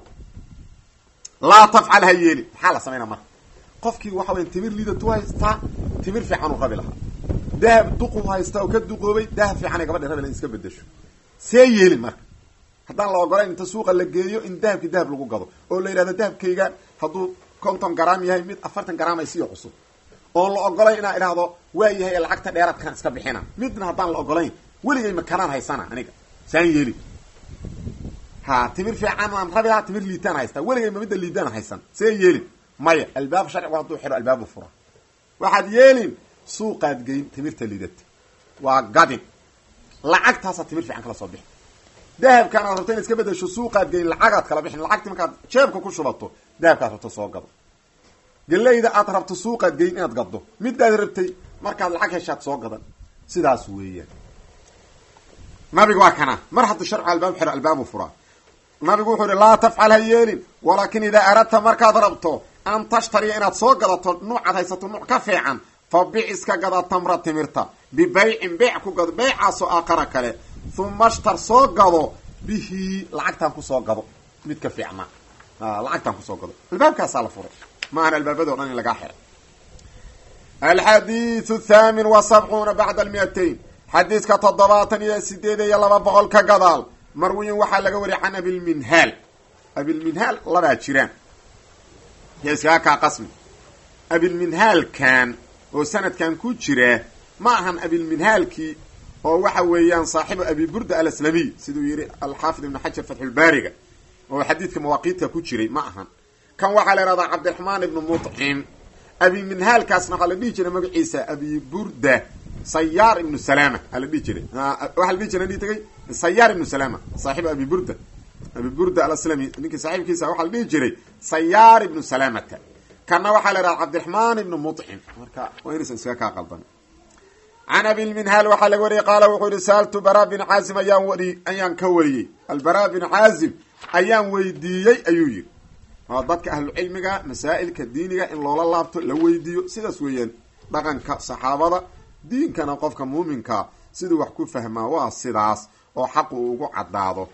laa tafcal ha yeeli maxaa la samaynaa marka qofkii waxa weya timir liidatu haystaa timir fiican u rabi lahaa dahab duqu haystaa oo ka duqoobay dahab fiicanay gabadha rabi laha in iska bedesho see yeelin marka haddaan la ogolayn inta suuqa la geeyo in dahabkii dahab lagu gado oo la yidhahdo dahabkayga hadduu konton garaam yahay mid afartan garaam ay siyo cusub oon la ogolayn inaa idhaahdo waa yahay lacagta dheeraadkaan iska bixina midna haddaan la ogolayn weligay makanaan haysana aniga saan yeeli ha timir fiican aan rabi lahaa timir liitaan haystaa weligay ma midda liidaan haysan see yeelin maya albaab sharcigu hadduu xiro albaabu fura waxaad yeelin suuqaad geyn timirta liidata waa gadin lacagtaasaa timir fiican kala soo bixi dahabkaan aad rabto inaad iska bedesho suuqaad geyn lacagaad kala bixin lacagti markaad jeebka ku shubato dahabkaad rabto soo gado galeyda aad rabto suuqaad geyn inaad gaddo midaad rabtay markaad lacag heshaad soo gadan sidaas weeyaan nabiga waa kana mar hadduu sharcu albaab xiro albaabu furaa nabigu wuxuu yihi laa tafcal ha yeelin walaakin idaa aradta markaad rabto an tashtariya inaad soo gadato nuucaad haysato nuuc ka fiican fa bic iska gada tamra timirta bibaycin beyc ku gado beycaasoo aakhara kale uma shtar soo gado bihi lacagtaan kusoo gado mid ka fiicna lacagtaan kusoo gado albaabkaasaa la furay maahan albaabado dhan in lagaa xiray alxadiiu thaamin wa sabcuuna bacda almiatayn xadiiska toddobaatan iyo sideed iyo laba boqol ka gadaal marwiyin waxaa laga wariyay can abilminhaal abilminhaal labaa jiraan yo iskaga kaa qasmi abilminhaalkan oo sanadkan ku jira ma ahan abilminhaalkii oo waxa weeyaan saaxibu abi burda alaslamiy siduu yihi alxaafid ibnu xajar fatxulbaariga oo xadiidka mawaaqiidka ku jiray ma ahan kan waxaa la ihahdaa cabdiraxmaan ibnu muطcim abiminhaalkaasna waxaa la dhihi jiray magaciisa abi burda sayaar ibnu salama aa la dhihi jiray waxaa la dhihi jiray tagay sayaar ibnu salama saaxibu abi burda abi burda alaslami ninkii saaxiibkiisa waxaa la dhihi jiray sayaar ibnu salamata kana waxaa la ihahda cabdiraxmaan ibnu muطcim marka waa inaysan iskaga kaa qaldan can abilminhaal waxaa laga wariyey qaala wuxuu yihi saaltu bara bin caazim ayaan wari ayaan ka wariyey albara bin caazim ayaan weydiiyey ayuu yihi waa dadka ahlucilmiga masaa'ilka diiniga in loola laabto la weydiiyo sidaas weeyaan dhaqanka saxaabada diinkana qofka muuminka siduu wax ku fahmaa waa sidaas oo xaq uu ugu caddaado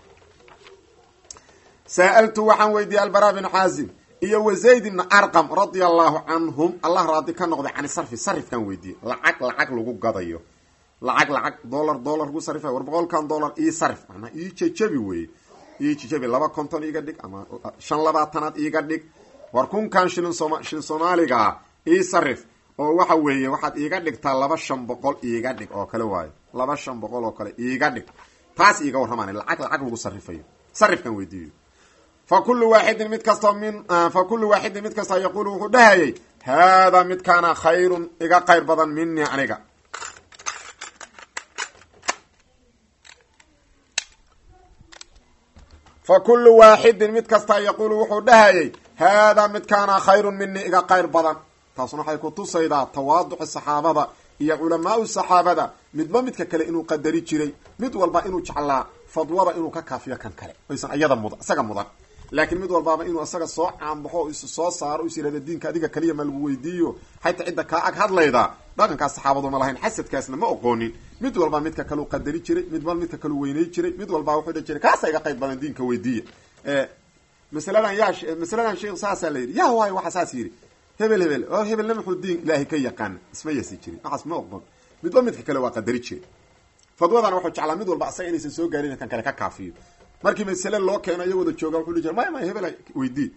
sa'altu waxaan weydiiyey albara bin caazim iyo wazayd ibna arqam radia allahu canhum allah raadi ka noqday can sarfi sarifkan weydiiyey lacag lacag lagu gadayo lacag lacag dolar dolar lagu sarifay war boqolkan dollar ii sarif manaa ii jejabi weye ii jejabi laba konton iiga dhig ama shan labaatanaad iiga dhig war kunkan shilin sooma shilin soomaaligaa ii sarif oo waxa weeye waxaad iiga dhigtaa laba shan boqol iiga dhig oo kale waayo laba shan boqol oo kale iiga dhig taas iiga warramaan lacag lacag lagu sarifayo sarifkan weydiiyo fa kullu waaxidin mid kastoo min fa kullu waaxidin mid kastoo yaquulu wuxuu dhahayay haadaa midkaana khayrun iga qayr badan minii aniga fa kullu waaxidin mid kastaa yaquulu wuxuu dhahayay haadaa midkaana khayrun minii iga qayr badan taasuna waxay ku tusaydaa tawaaduci saxaabada iyo culamaau saxaabada midba midka kale inuu qadari jiray mid walba inuu jeclaa fadwada inuu ka kaafiyo kan kale aysan iyada mud isaga mudan laakiin mid walbaaba inuu isaga soo caanbaxo is soo saaro is yihahda diinka adiga kaliya ma lagu weydiiyo xataa cidda kaa ag hadlayda dhaqankaas saxaabadu ma lahayn xasadkaasna ma oqoonin mid walba midka kaleu qadari jiray midba midka kaleu weynay jiray mid walbaa wuxuu dhan jiray kaasa iga qayb badan diinka weydiiya masaladan yaa masaladan sheikh saasaa la yidhi yaa waayo waxa saas yidhi hebel hebel oo hebelna muxuu diin ilaahay ka yaqaana isma yasi jirin waxaas ma oqon midba midka kale waa qadari jiray fadwadana wuxuu jeclaa mid walba asaga inaysan soo gaarin kan kale ka kaafiyo markii masale loo keeno iyo wada jooga wuxuu jira maya maya hebel weydii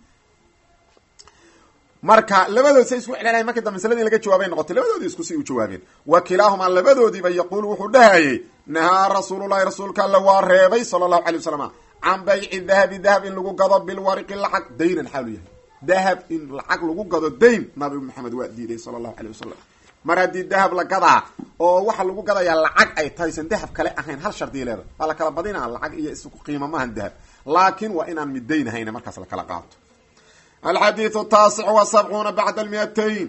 marka labadood say isku celinayan markii dambe masaladii laga jawaabay noqotay labadoodii isku si u jawaabeen wa kilaahumaa labadoodiiba yaquulu wuxuu dhahayay nahaa rasuululahi rasuulka alla waa reebay sala allahu alay wasalam can bayci dahabi dahab in lagu gado bilwariqi lacag daynan xaalu yahay dahab in lacag lagu gado dayn nabi maxamed waa diiday sala allahu alay wasalam mar haddii dahab la gadaa oo waxa lagu gadayaa lacag ay tahaysan dahab kale ahayn hal shardiya leeda waa la kala badinaa lacag iyo isku qiimo maahan dahab laakin waa inaan midaynahayna markaas la kala qaato alxadiiu taasic wa sabcuuna bacda almiatayn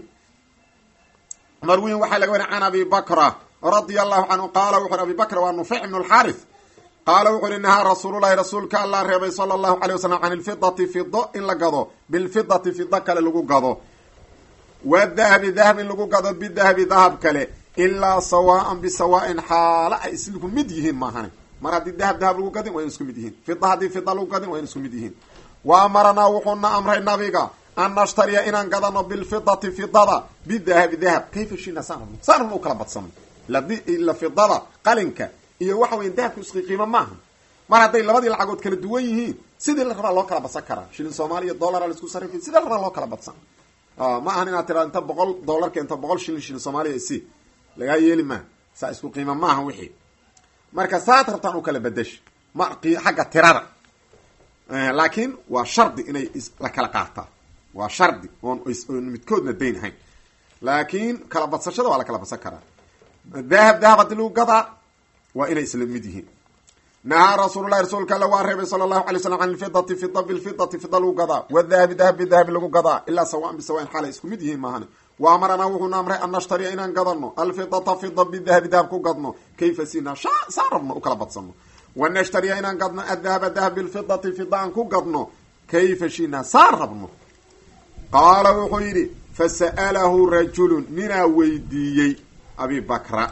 marwiin waxaa laga wariy can abi bakra radia allahu canhu qaala wuxu uri abi bakra waa nufeyc ibnu lxaris qaala wuxu uhi nahaa rasuululahi rasuulka allah reebay sala allahu alay wasalam can ilfidati fido in la gado bilfidati fido kale lagu gado wadahabi dahab in lagu gado bidahabi dahab kale ilaa sawaan bisawaain xaalo ay isku mid yihiin maahane mar haddii dahab dahab lagu gadin waa in isku mid yihiin fida haddii fida lagu gadin waa in isku mid yihiin wa amaranaa wuxuuna amray nabiga an nashtariya inaan gadano bilfidati fidada bidahabi dahab kayfa shina saan rabno saan rabno u kala badsano ila fidada qalinka iyo waxa weya dahabka isqi qiimo maaha mar hadday labadii lacagood kala duwan yihiin sidii la rabaa loo kala badsan karaa shilin soomaaliya dollara la isku sarrifi sidii la rabaa loo kala badsan ma ahan inaad tira inta boqol dollar keento boqol shilin shilin soomaaliya isi lagaa yeeli maaha saa isku qiima maaha wixii marka saad rabtaan u kala bedesha ma xagga tirada laakiin waa shardi inay la kala qaataa waa shardi oon oon midkoodna dayn ahayn laakiin kala badsashada waa la kala badsan karaa dahab dahab haddii lagu gadaa waa inay isla mid yihiin nahaa rasuululahi rasuulka alla waa reebay sala allahu alay slam can ilfidati fida bilfidati fida lagu gadaa wadahabi dahab bidahabi lagu gadaa ilaa sawaan bisawaan xaalay isku mid yihiin maahane wa amaranaa wuxuuna amray an nashtariya inaan gadano alfidata fida bidahabi dahab ku gadno kayfa sina saan rabno u kala badsano wa nashtariya inaan gadno adahaba dahab bilfidati fida aan ku gadno kayfa shina saan rabno qaala wuxuu yidhi fasa'alahu rajulun ninaa weydiiyey abi bakra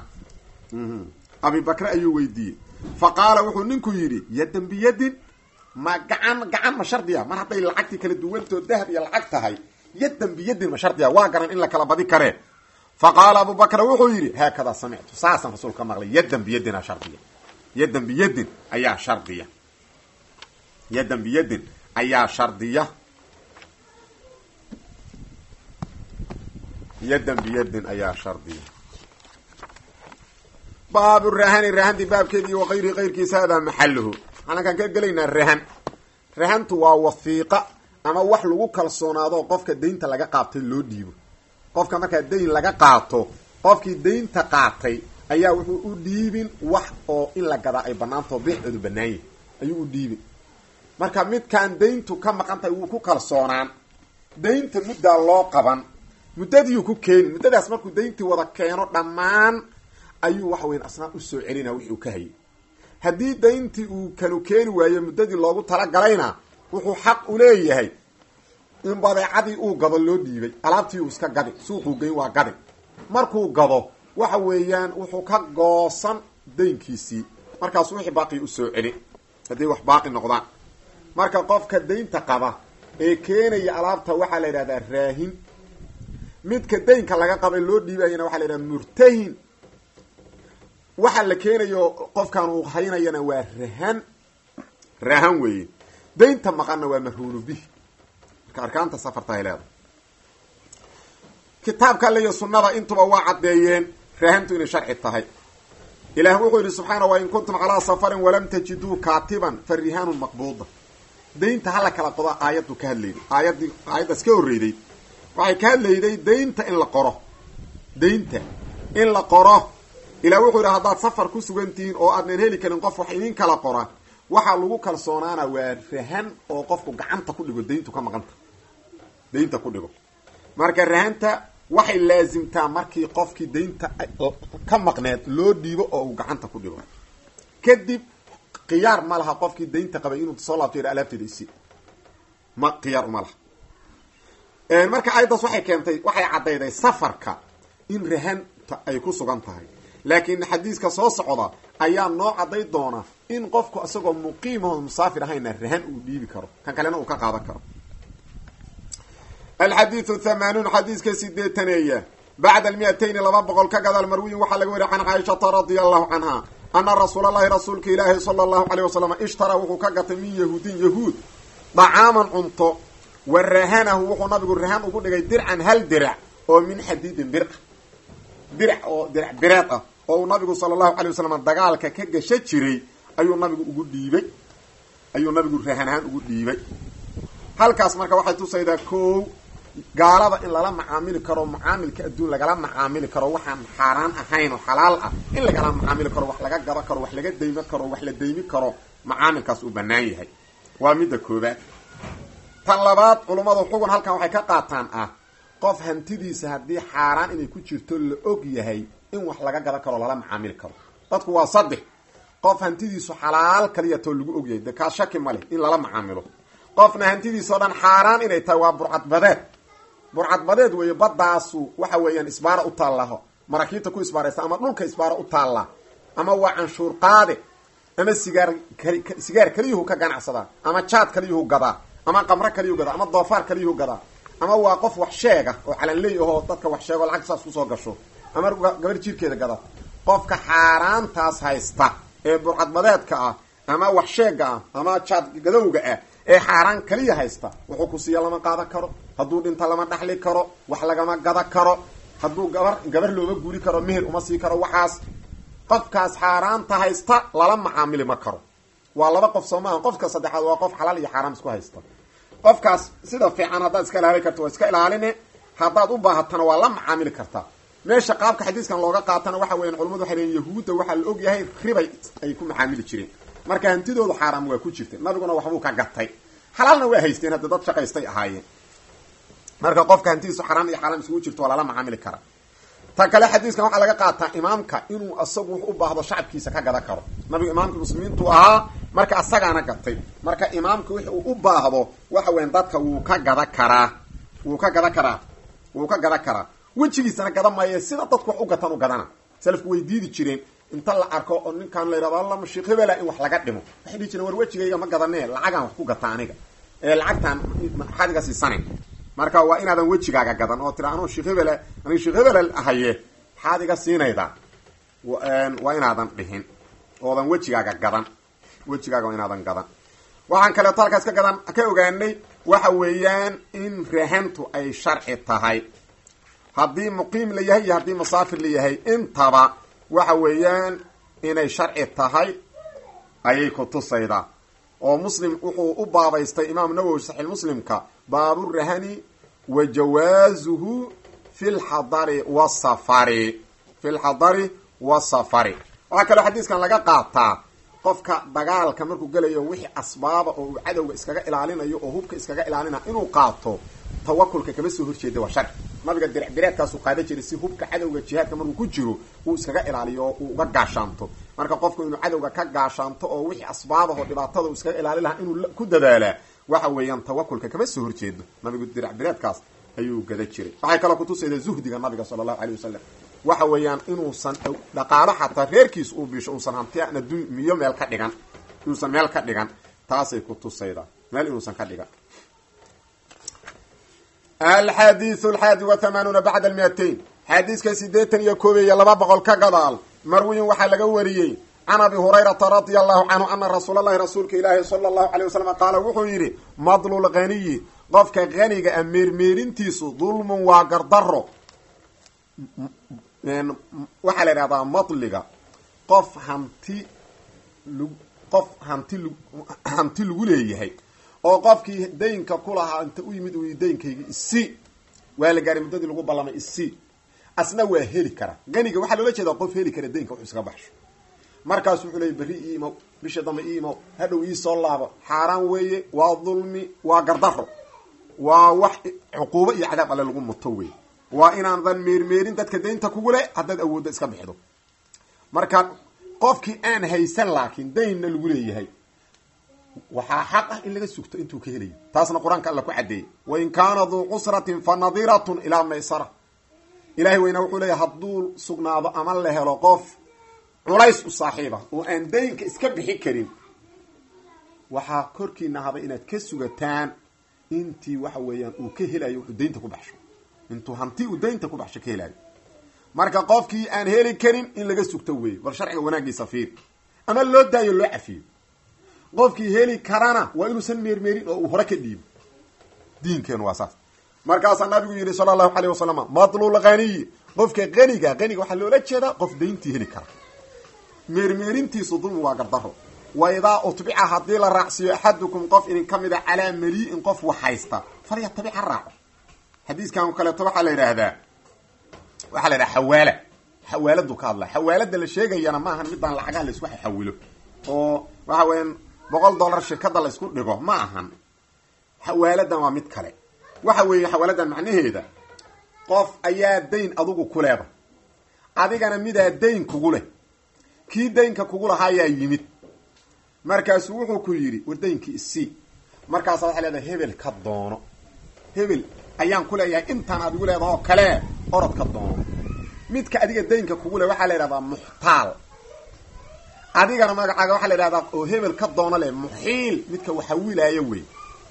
abi bakre ayuu weydiiyey fa qaala wuxuu ninku yidhi yadan biyadin ma gacan gacan ma shardiya mar hadday lacagtii kala duwantoo dahab iyo lacag tahay yadan biyadin ma shardiya waa garan in la kala badi karee fa qaala abu bakra wuxuu yidhi haakadaa samictu saasaan rasuul ka maqlay yadan biyadina shardiya yadan biyadin ayaa shardiya yadan biyadin ayaa shardiya yadan biyadin ayaa shardiya baabu rahani rahanti baabkeedii wa kayrihi kayrkiisa hadaa maxaluhu waxaan ka gelaynaa rahan rahantu waa wafiiqa ama wax lagu kalsoonaado qofka daynta laga qaatay loo dhiibo qofka markaa dayn laga qaato qofkii daynta qaatay ayaa wuxuu u dhiibin wax oo in la gadaa ay banaantao beexoodu banaanyahy ayuu u dhiibin marka midkaan dayntu ka maqan tahay wuu ku kalsoonaan daynta muddaa loo qaban muddadiiu ku keeni muddadaas markuu dayntii wada keeno dhammaan ayuu waxa weyan asnaan usoo celina wixii uu ka hayay haddii dayntii uu kanu keeni waayo muddadii loogu talagalayna wuxuu xaq u leeyahay in badeecadii uu gado loo dhiibay alaabtii uu iska gadi suuquu geyn waa gadi markuu gado waxa weeyaan wuxuu ka goosan daynkiisii markaas wixii baaqii usoo celi hadday wax baaqi noqdaan marka qofka daynta qaba ee keenaya alaabta waxaa la yidhahdaa raahin midka daynka laga qabay loo dhiibayana waxaa la yidhahda murtahin waxa la keenayo qofkan uu haynayana waa rahan rahan weeye daynta maqanna waa marhuunu bih marka arkaanta safarta ay leedahay kitaabka alle iyo sunnada intuba waa caddeeyeen rahantu inay sharci tahay ilaah wuxuu yidhi subxaana wa in kuntum calaa safarin walam tajiduu kaatiban fa rihaanun maqbuuda daynta hala kala qodo aayaddu ka hadlayday aayaddii aayaddaas ka horreyday waxay ka hadlayday daynta in la qoro daynta in la qoro ilah wuxuu yidhi haddaad safar ku sugan tihiin oo aadnan heli karin qof wax idin kala qora waxaa lagu kalsoonaana waa rahan oo qofku gacanta ku dhigo dayntu ka maqanta daynta ku dhigo marka rahanta waxay laasimtaa markii qofkii daynta ka maqneed loo dhiibo oo uu gacanta ku dhigo kadib khiyaar ma laha qofkii daynta qabay inuu soo laabto yidha alaabteeda isi ma khiyaar uma laha marka ayaddaas waxay keentay waxay caddayday safarka in rahanta ay ku sugan tahay laakiin xadiiska soo socda ayaa noo cadday doona in qofku isagoo muqiimaho musaafir ahayna rahan uu dhiibi karo kan kalena uu ka qaadan karo alxadiidu thamaanuun xadiiska sideetaneeya bacda almiatayni laba boqol ka gadaal marwiyin waxaa laga wariya can caaishata radia allahu canha ana rasuul allahi rasuulka ilaahi sala allahu caleyh wasalam ishtaraa wuxuu ka gatay min yahuudin yahuud dacaaman cunto wa rahanahu wuxuu nabigu rahan ugu dhigay dircan hal dirac oo min xadiidin bir dirac oo dirac bireed ah oo uu nabigu sala allahu calay wasalam dagaalka ka gasha jiray ayuu nabigu ugu dhiibay ayuu nabigu rahan ahaan ugu dhiibay halkaas marka waxay tusaydaa kow gaalada in lala macaamili karo macaamilka adduun lagala macaamili karo waxaan xaaraan ahayn oo xalaal ah in lagala macaamili karo wax laga gado karo wax laga daymo karo wax la daymi karo macaamilkaas uu banaan yahay waa midda koobaad tan labaad culummadu xugun halkan waxay ka qaataan ah qof hantidiisa haddii xaaraan inay ku jirto la og yahay in wax laga gado karo lala macaamili karo dadku waa saddex qof hantidiisu xalaal kaliyatoo lagu og yahay de kaa shaki ma leh in lala macaamilo qofna hantidiisao dhan xaaraan inay tahay waa burcadbadeed burcadbadeed weeye badaasu waxa weeyaan isbaara u taallaho maraakiibta ku isbaaraysa ama dhulka isbaara u taalla ama waa canshuur qaade ama sigaar sigaar kaliyuhu ka ganacsadaa ama jaad kaliyuhu gadaa ama qamro kaliyuhu gadaa ama doofaar kaliyuhu gadaa ama waa qof wax sheega oo calanley ahoo dadka wax sheego lacag saas kusoo gasho ama gabar jiirkeeda gada qofka xaaraantaas haysta ee burcadbadeedka ah ama wax sheega ah ama jaad gadowga ah ee xaaraan kaliya haysta wuxuu ku siiya lama qaadan karo hadduu dhinta lama dhaxli karo wax lagama gada karo hadduu gabar gabar looma guuri karo meher uma sii karo waxaas qofkaas xaaraanta haysta lala macaamili ma karo waa laba qof soo maaha qofka saddexaad waa qof xalaal iyo xaaraam isku haysta qofkaas sida fiican haddaad iska ilaali karto waa iska ilaaline haddaad u baahatana waa la macaamili kartaa meesha qaabka xadiiskan looga qaatana waxa weyan culamadu waxay leeyiin yahuudda waxaa la og yahay ribay ay ku macaamili jireen marka hantidoodu xaaraam waa ku jirta nabiguna waxbuu ka gatay xalaalna waa haysteen hadda dad shaqaystay ahaayeen marka qofka hantidiisu xaraam iyo xaaraam isugu jirto waa lala macaamili kara ta kale xadiiskan waxaa laga qaataa imaamka inuu asagu wax u baahdo shacabkiisa ka gada karo nabigu imaamka muslimiintu ahaa marka asagaana gatay marka imaamka wix uu u baahdo waxa weyan dadka wuu ka gada karaa wuu ka gada karaa wuu ka gada karaa wejigiisana gada maaye sida dadku wax u gatan u gadana salafku way diidi jireen inta la arko oo ninkaan la yidhahdo alla mashiik hebela in wax laga dhimo waxay dhihi jireen war wejigayga ma gadanee lacagaan wax ku gata aniga ee lacagtaan maxaad iga siisanayn marka waa inaadan wejigaaga gadan oo tira anuu sheekh hebel aniga sheekh hebel ahaye maxaad iga siinaydaa waa inaadan dhihin oodan wejigaaga gadan wejigaaga waa inaadan gadan waxaan kaleeto halkaas ka gadan ka ogaanay waxa weeyaan in rahantu ay sharci tahay haddii muqiim la yahay iyo haddii musaafir la yahay intaba waxa weeyaan inay sharci tahay ayay ku tusaydaa oo muslim wuxuu u baabaystay imaam nawowi saxiix muslimka baaburahani wa jawaazuhu fi lxadari wasafari fi lxadari wasafari waxaa kaloo xadiiskan laga qaataa qofka dagaalka markuu gelayo wixii asbaaba oo uu cadowga iskaga ilaalinayo oo hubka iskaga ilaalinayo inuu qaato tawakulka kama soo horjeeda waa sharci nabiga diricdireedkaasuu qaada jiray si hubka cadowga jihaadka markuu ku jiro uu iskaga ilaaliyo oo uu uga gaashaanto marka qofku inuu cadowga ka gaashaanto oo wixii asbaabahoo dhibaatada uu iskaga ilaali lahaa inuu ku dadaalaa waxa weeyaan tawakulka kama soo horjeedo nabigu diricdireedkaas ayuu gada jiray waxay kaloo kutusayda zuhdiga nabiga sala allahu aleyh wasalam waxa weeyaan inuusan dhaqaalo xataa reerkiis uu bisho uusan hantian adduunmiyo meel ka dhigan inuusan meel ka dhigan taasay ku tusaydaa meel inuusan ka dhigan alxadiiu alxaadi wa hamaanuuna bacda almiatain xadiiska sideetan iyo koob iyo laba boqol ka gadaal marwiyin waxaa laga wariyey can abi hurayrata radia allahu canhu ana rasuula llahi rasuulka ilaahi sala allahu alay wasalam qaala wuxuu yidhi madlul haniyi qofka haniga a meermeerintiisu dulmun waa gardaro waxaa la idhahdaa madliga qof hanti l qof hanti l hanti lagu leeyahay oo qofkii daynka ku lahaa inta u yimid uu daynkayga isi waa la gaaray muddadii lagu ballamay isi asna waa heli kara ganiga waxaa loola jeedaa qof heli kara daynka wuxuu iskaga baxsho markaasu wuxuu leeyay berri ii imow bisha dambe ii imow hadhow ii soo laabo xaaraan weeye waa dulmi waa gardaro waa wax cuquubo iyo cadaab alle lagu muto wey waa inaadan meermeerin dadka daynta kugu leh haddaad awoodda iska bixido marka qofkii aan haysan laakiin daynna lagu leeyahay waxaa xaq ah in laga sugto intuu ka helayo taasna qur-aanka alla ku caddeeyey wain kaana duu cusratin fa nadiratun ilaa maysara ilahay weyna wuxuu leeyahy hadduu sugnaado ama la helo qof culays u saaxiiba oo aan daynka iska bixi karin waxaa korkiina haba inaad ka sugataan intii waxa weeyaan uu ka helayo wuxuu daynta ku baxsho intuu hanti uu daynta ku baxsho ka helayo marka qofkii aan heli karin in laga sugto weeye bal sharciga wanaagiisa fiir ama loo daayo loo cafiyo qofkii heli karana waa inuusan meermeerin oo uu hore ka dhiibo diinkeenu waa saas markaasaa nabigu yidhi sala allahu alayh wasalam madlul haniyi qofka haniga haniga waxaa loola jeedaa qof dayntii heli kara meermeerintiisu dulmi waa gardaro wa idaa utbica haddii la raacsiiyo axadukum qof idin ka mid a calaa malii'in qof wax haysta falyatabic ha raaco xadiiskan kaleeto waxaa la yidhaahdaa waxaa la yidhaha xawaala xawaaladu ka hadla xawaalada la sheegayana maahan midaan lacagaha la isku xawilo oo waxa weeyaan boqol dollar shirkada la isku dhigo ma ahan xawaaladan waa mid kale waxa weeye xawaaladan macnaheeda qof ayaa dayn adugu ku leeda adigana midaa dayn kugu leh kii daynka kugu lahaa ayaa yimid markaasuu wuxuu ku yidhi war daynkii isii markaasa waxay leedahay hebel ka doono hebel ayaan ku leeyahay intaan adigu leedahoo kale orod ka doono midka adiga daynka kugu leh waxaa la yidhahdaa muxtaal adigana magacaaga waxaa la yidhahdaa oo hebel ka doono leh muxiil midka waxawilaayo wey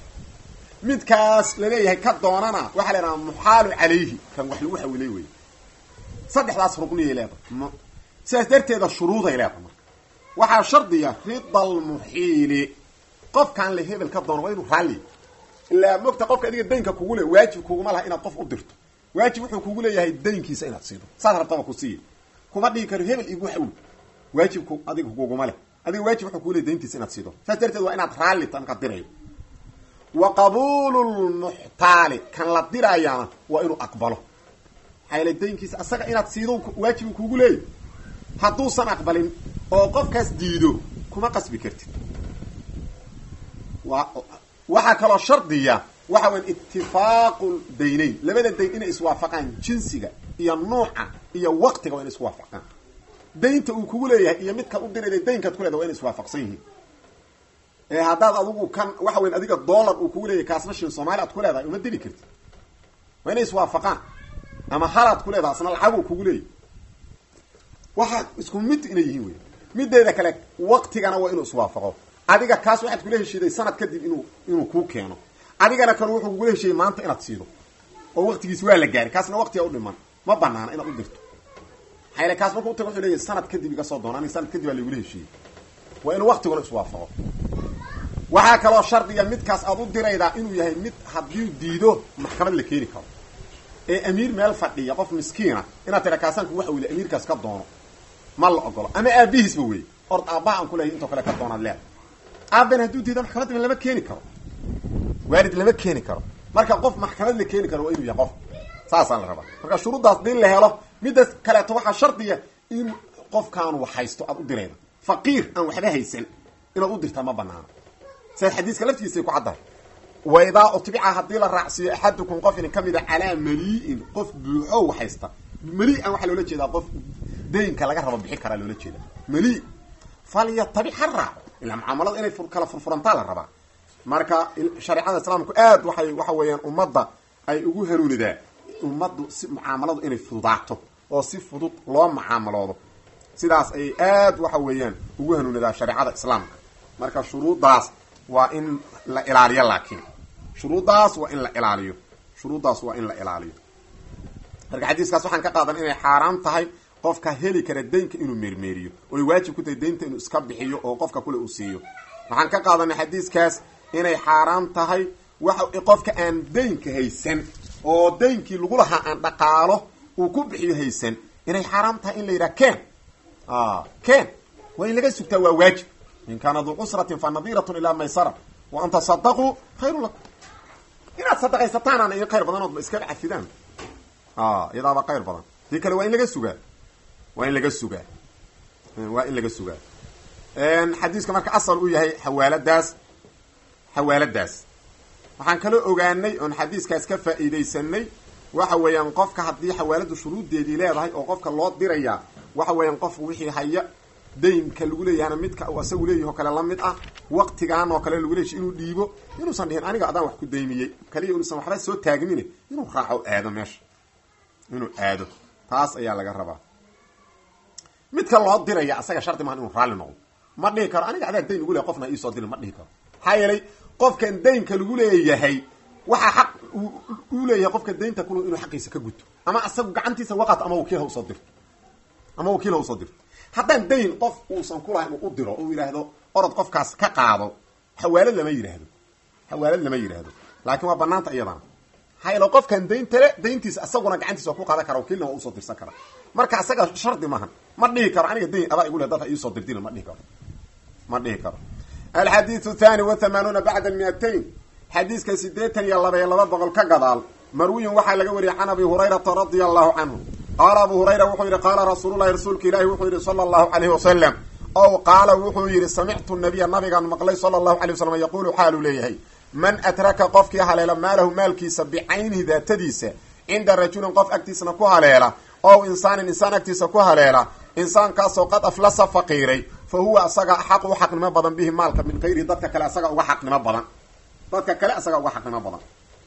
midkaas laleeyahay ka doonana waxaa la yidhahdaa muxaalu calayhi kan wax lagu xawilay wey saddexdaas rugniyay leedahay sidaas darteeda shuruuday leedahay marka waxaa shardiya rida almuxiili qofkaan le hebel ka doono waa inuu raalli ilaa mogta qofka adiga daynka kugu le waajib kuguma laha inaad qof u dirto waajib wuxuu kugu leeyahay daynkiisa inaad siido saas rabtaba ku siiya kuma dhigi karo hebel igu xawl waajibku adiga kuguma leh adiga waajib wuxuu kugu leeyahy dayntiisa inaad siido saas darteed waa inaad raalli ta markaad dirayo wa qabuulu lmuxtaali kan la diraayana waa inuu aqbalo maxaa yeele daynkiisa asaga inaad siido waajibu kugu leeyahy hadduusan aqbalin oo qofkaas diido kuma qasbi kartid wa waxaa kaloo shardiya waxa weya itifaaqu daynayn labada dayn inay iswaafaqaan jinsiga iyo nuuca iyo waqtiga waa inay iswaafaqaan daynta uu kugu leeyahay iyo midkaad u dirayda daynkaad ku leeda waa inay iswaafaqsan yihiin ee haddaad adigu kan waxa weya adiga dollar uu kugu leeyahay kaasna shin soomaali aad ku leedahay uma diri kartid waa inay iswaafaqaan ama halaad ku leedahay asna lacaguu kugu leeyahy waxaa isku mid inay yihiin wey mideeda kale waqtigana waa inuu iswaafaqo adiga kaas waxaad kula heshiiday sanad kadib inuu inuu kuu keeno adigana kan wuxuu kugula heshiiyey maanta inaad siido oo waqtigiis waa la gaaray kaasna waqtiga u dhiman ma banaana inaad u dirto maxaa yale kaas markuu utago wuxuu leeyahy sanad kadib iga soo doona aniga sanad kadib aa laigula heshiiyey waa inuu waqtiguna iswaafaqo waxaa kaloo shardiga midkaas aad u diraydaa inuu yahay mid haddii diido maxkamad la keeni karo ee amiir meel fadhiya qof miskiina inaad tira kaasaanku waxa wili amiirkaas ka doono ma la ogolo ama aabihiisba wey ord aabbaha aan kulahay intoo kale ka doonaad leeda aabben hadduu diida maxkamadda lama keeni karo waalid lama keeni karo marka qof maxkamad la keeni karo waa inuu yahay qof saasaa la rabaa marka shuruuddaas din la helo midda kaleeto waxaa shardiya in qofkaanu wax haysto aad u dirayda faqiir aan waxba haysan inaad u dirtaa ma banaano sidaad xadiiska laftiisay ku caddahay waidaa utbica haddii la raacsiiyo axadukum qof idin ka mida calaa malii'in qof buuxo wax haysta mali-an waxaa loola jeedaa qof daynka laga rabo bixi karaa loola jeeda mali falyatabic ha raaco ilaa mucaamalada inay kala furfurantaa la rabaa marka shareecada islaamku aad waxay waxa weeyaan ummadda ay ugu hanuunidaa ummaddu si mucaamaladu inay fududaato oo si fudud loo mucaamaloodo sidaas ayay aad waxa weeyaan ugu hanuunidaa shareecada islaamka marka shuruuddaas waa in la ilaaliyo laakiin shuruuddaas waa in la ilaaliyo shuruuddaas waa in la ilaaliyo marka xadiiskaas waxaan ka qaadan inay xaaraan tahay qofka heli kara daynka inuu meermeeriyo oy waajib ku tahay daynta inuu iska bixiyo oo qofka kule uu siiyo waxaan ka qaadanay xadiiskaas inay xaaraan tahay waxa qofka aan daynka haysan oo daynkii lagu lahaa aan dhaqaalo uu ku bixiyo haysan inay xaaraan tahay in la yidhaha ken ken waa in laga sugtaa waa waajib in kaana duu cusratin fa nadiratun ilaa maysara wa an tasadaquu khayru lakum inaad sadaqaysataanaan in khayr badanoodba iskaga cafidaan iyadaaba khayr badan dii kale waa in laga sugaa waa in laga sugaa waa in laga sugaa xadiiska marka asal u yahay xawaaladaas xawaaladaas waxaan kaloo ogaanay oon xadiiskaas ka faa'iidaysanay waxa weeyaan qofka haddii xawaaladu shuruuddeedii leedahay oo qofka loo dirayaa waxa weeyaan qofku wixii haya daynka lagu leeyahana midka uu asagu leeyaho kale la mid ah waqtigan oo kale lagu leeyahy inuu dhiibo inuusan dhihin aniga adaan wax ku daymiyey kaliya inuusan waxba soo taagmine inuu raaco aado meesha inuu aado taas ayaa laga rabaa midka loo diraya asaga shardi maha inuu raalli noqdo ma dhihi karo aniga adaa dayn ugu leehay qofna iisoo dirin ma dhihi karo maxaa yeelay qofkan daynka lagu leeyahay waxaa xaq uu leeyahay qofka daynta kulu inuu xaqiisa ka guto ama asagu gacantiisa waqato ama wakiil ha usoo dirto ama wakiil ha usoo dirto haddaan dayn qof uusan kulahayn uu u diro uu yidhaahdo orod qofkaas ka qaado xawaalad lama yidhaahdo xawaalad lama yidhaahdo laakiin waa banaanta iyadana maxaa yeele qofkan dayntale dayntiisa asaguna gacantiisa waa ku qaadan kara wakiilna waa usoo dirsan kara marka asaga shardi maaha ma dhihi karo aniga dayn adaa igu leh dad ha iisoo dirdina ma dhihi karo ma dhihi karo alxadiiu thani wa hamaanuuna bacda miatayn xadiiska sideetan iyo laba iyo laba boqol ka gadaal marwiyin waxaa laga wariyay can abi hurayrata radia allahu canhu qaala abu hurayra wuxuu yidhi qaala rasuululahi rasuulka ilaahi wuxuu yidhi sala allahu alayhi wasalam ow qaala wuxuu yidhi samictu nabiya nabigaan maqlay sala allahu alay wasalam yaquulu xaaluu leeyahay man atraka qofkii haleela maalahu maalkiisa bicaynihi daatadiisa cinda rajulin qof agtiisna ku haleela ow insaanin insaan agtiisa ku haleela insaankaasoo qad aflasa faqiiray fa huwa asaga xaq u xaqnimo badan bihi maalka min kayrihi dadka kale asaga uga xaqnimo badan dadka kale asaga uga xaqnimo badan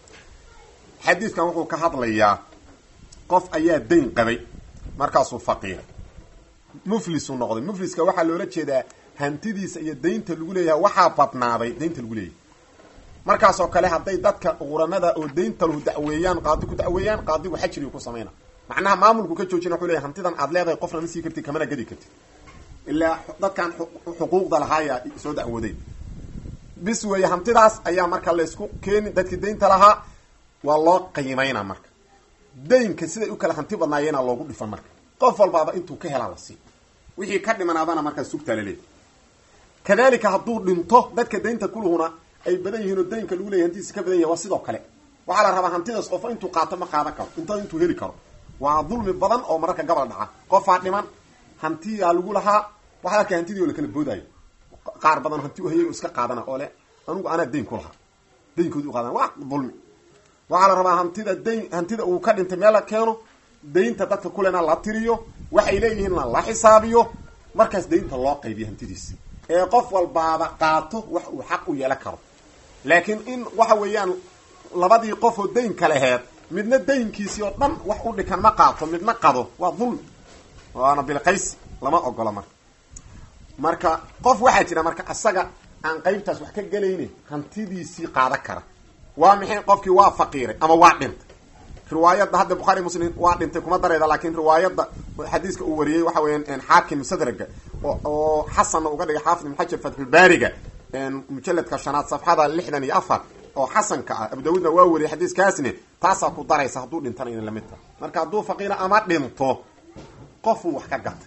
xadiidkan wuxuu ka hadlayaa qof ayaa dayn qabay markaasuu faqiiray muflisuu noqday mufliska waxaa loola jeedaa hantidiisa iyo daynta lagu leeyahay waxaa badnaaday daynta lagu leeyahay markaasoo kale hadday dadka quramada oo daynta lahu dacweeyaan qaadi ku dacweeyaan qaadigu xajrigu ku samayna macnaha maamulku ka joojina wuxuu leeyahy hantidan aad leedahay qofna ma sii kartid kamana gedi kartid ilaa dadkan xuquuqda lahaaya soo dacwooday bis weeye hantidaas ayaa marka laysku keeni dadkii daynta lahaa waa loo qiimayna marka daynka siday u kala hanti badnaayeena loogu dhifan marka qof walbaaba intuu ka helaa la sii wixii ka dhimanaadana markaa sugtaa laleeyahy kadalika hadduu dhinto dadka daynta kuluhuna ay badan yihiin oo daynka lagu leyahy hantidiisa ka badan yahay waa sidoo kale waxaa la rabaa hantidaas qofo intuu qaato ma qaadan karo inta intuu heli karo waa dulmi badan oo mararka gabal dhaca qofaa dhiman hantiyaa lagu lahaa waxaa arkay hantidii oo la kala boodaayo qaar badan hanti u hayay oo iska qaadana oo le anugu anaa dayn ku lahaa daynkoodi u qaadana waa dulmi waxaa la rabaa hantida dayn hantida uu ka dhintay meel la keeno daynta dadka kulena la tiriyo waxay leeyihiinna la xisaabiyo markaas daynta loo qaybiyo hantidiisa ee qof walbaaba qaato wax uu xaq u yeelan karo laakiin in waxa weeyaan labadii qof oo daynka laheed midna daynkiisii oo dhan wax u dhikan ma qaato midna qado waa dulmi waana bilqaysi lama ogola marka marka qof waxaa jira marka asaga aan qaybtaas wax ka gelayne hantidiisii qaadan kara waa maxay qofkii waa faqiiray ama waa dhintay riwaayadda hadda bukhaari muslim waa dhintay kuma darayda laakiin riwaayadda xadiiska uu wariyey waxa weeyaan xaakim musadraga oo xasanna uga dhigay xaafid ibn xajar fatxulbaariga mujaladka shanaad safxada lixdan iyo afar oo xasanka ah abu daawuudna waa wariyay xadiiskaasne taasaa ku daraysa hadduu dhintana ina lamid tahay marka hadduu faqiira ama dhinto qofuu wax ka gatay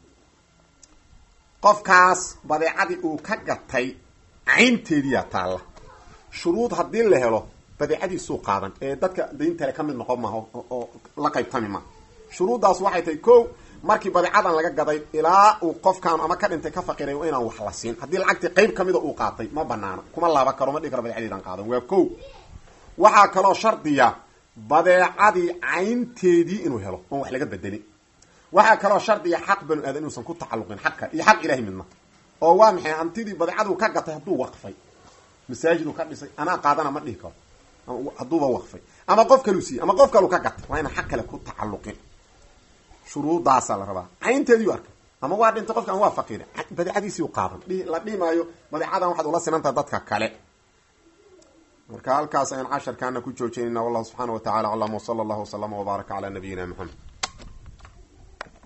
qofkaas badeecadii uu ka gatay caynteediyaa taalla shuruud haddii la helo badeecadiisuu qaadan ee dadka dayntale ka mid noqon maha oo la qaybtami maha shuruuddaas waxay tahay ko markii badeecadan laga gaday ilaa uu qofkaan ama ka dhintay ka faqiray waa inaan wax la siin haddii lacagtii qayb kamida uu qaatay ma banaana kuma laaba karo ma dhigi karo badeecadiidan qaadan waa ko waxaa kaloo shardiya badeecadii caynteedii inuu helo oon wax laga bedelin waxaa kaloo shardiya xaq banu aadan inuusan ku tacalluqin xaq kale iyo xaq ilahay midna oo waa maxay hantidii badeecaduu ka gatay hadduu waqfay masaajiduu ka dhisay anaa qaadana ma dhihi karo hadduuba waqfay ama qof kaluu siiyey ama qof kalu ka gatay waa inaan xaq kale ku tacalluqin shuruudaasaa la rabaa caynteediiu arkay ama waa dhintay qofkaan waa faqiira badeecadiisiiu qaadan la dhihi maayo badeecadan waxaad ula sinantaha dadka kale marka halkaas ayaan casharkaana ku joojinayna wallahu subxaana wa tacala aclam wsala allahu waslama wbaaraka cala nabiyina maxamed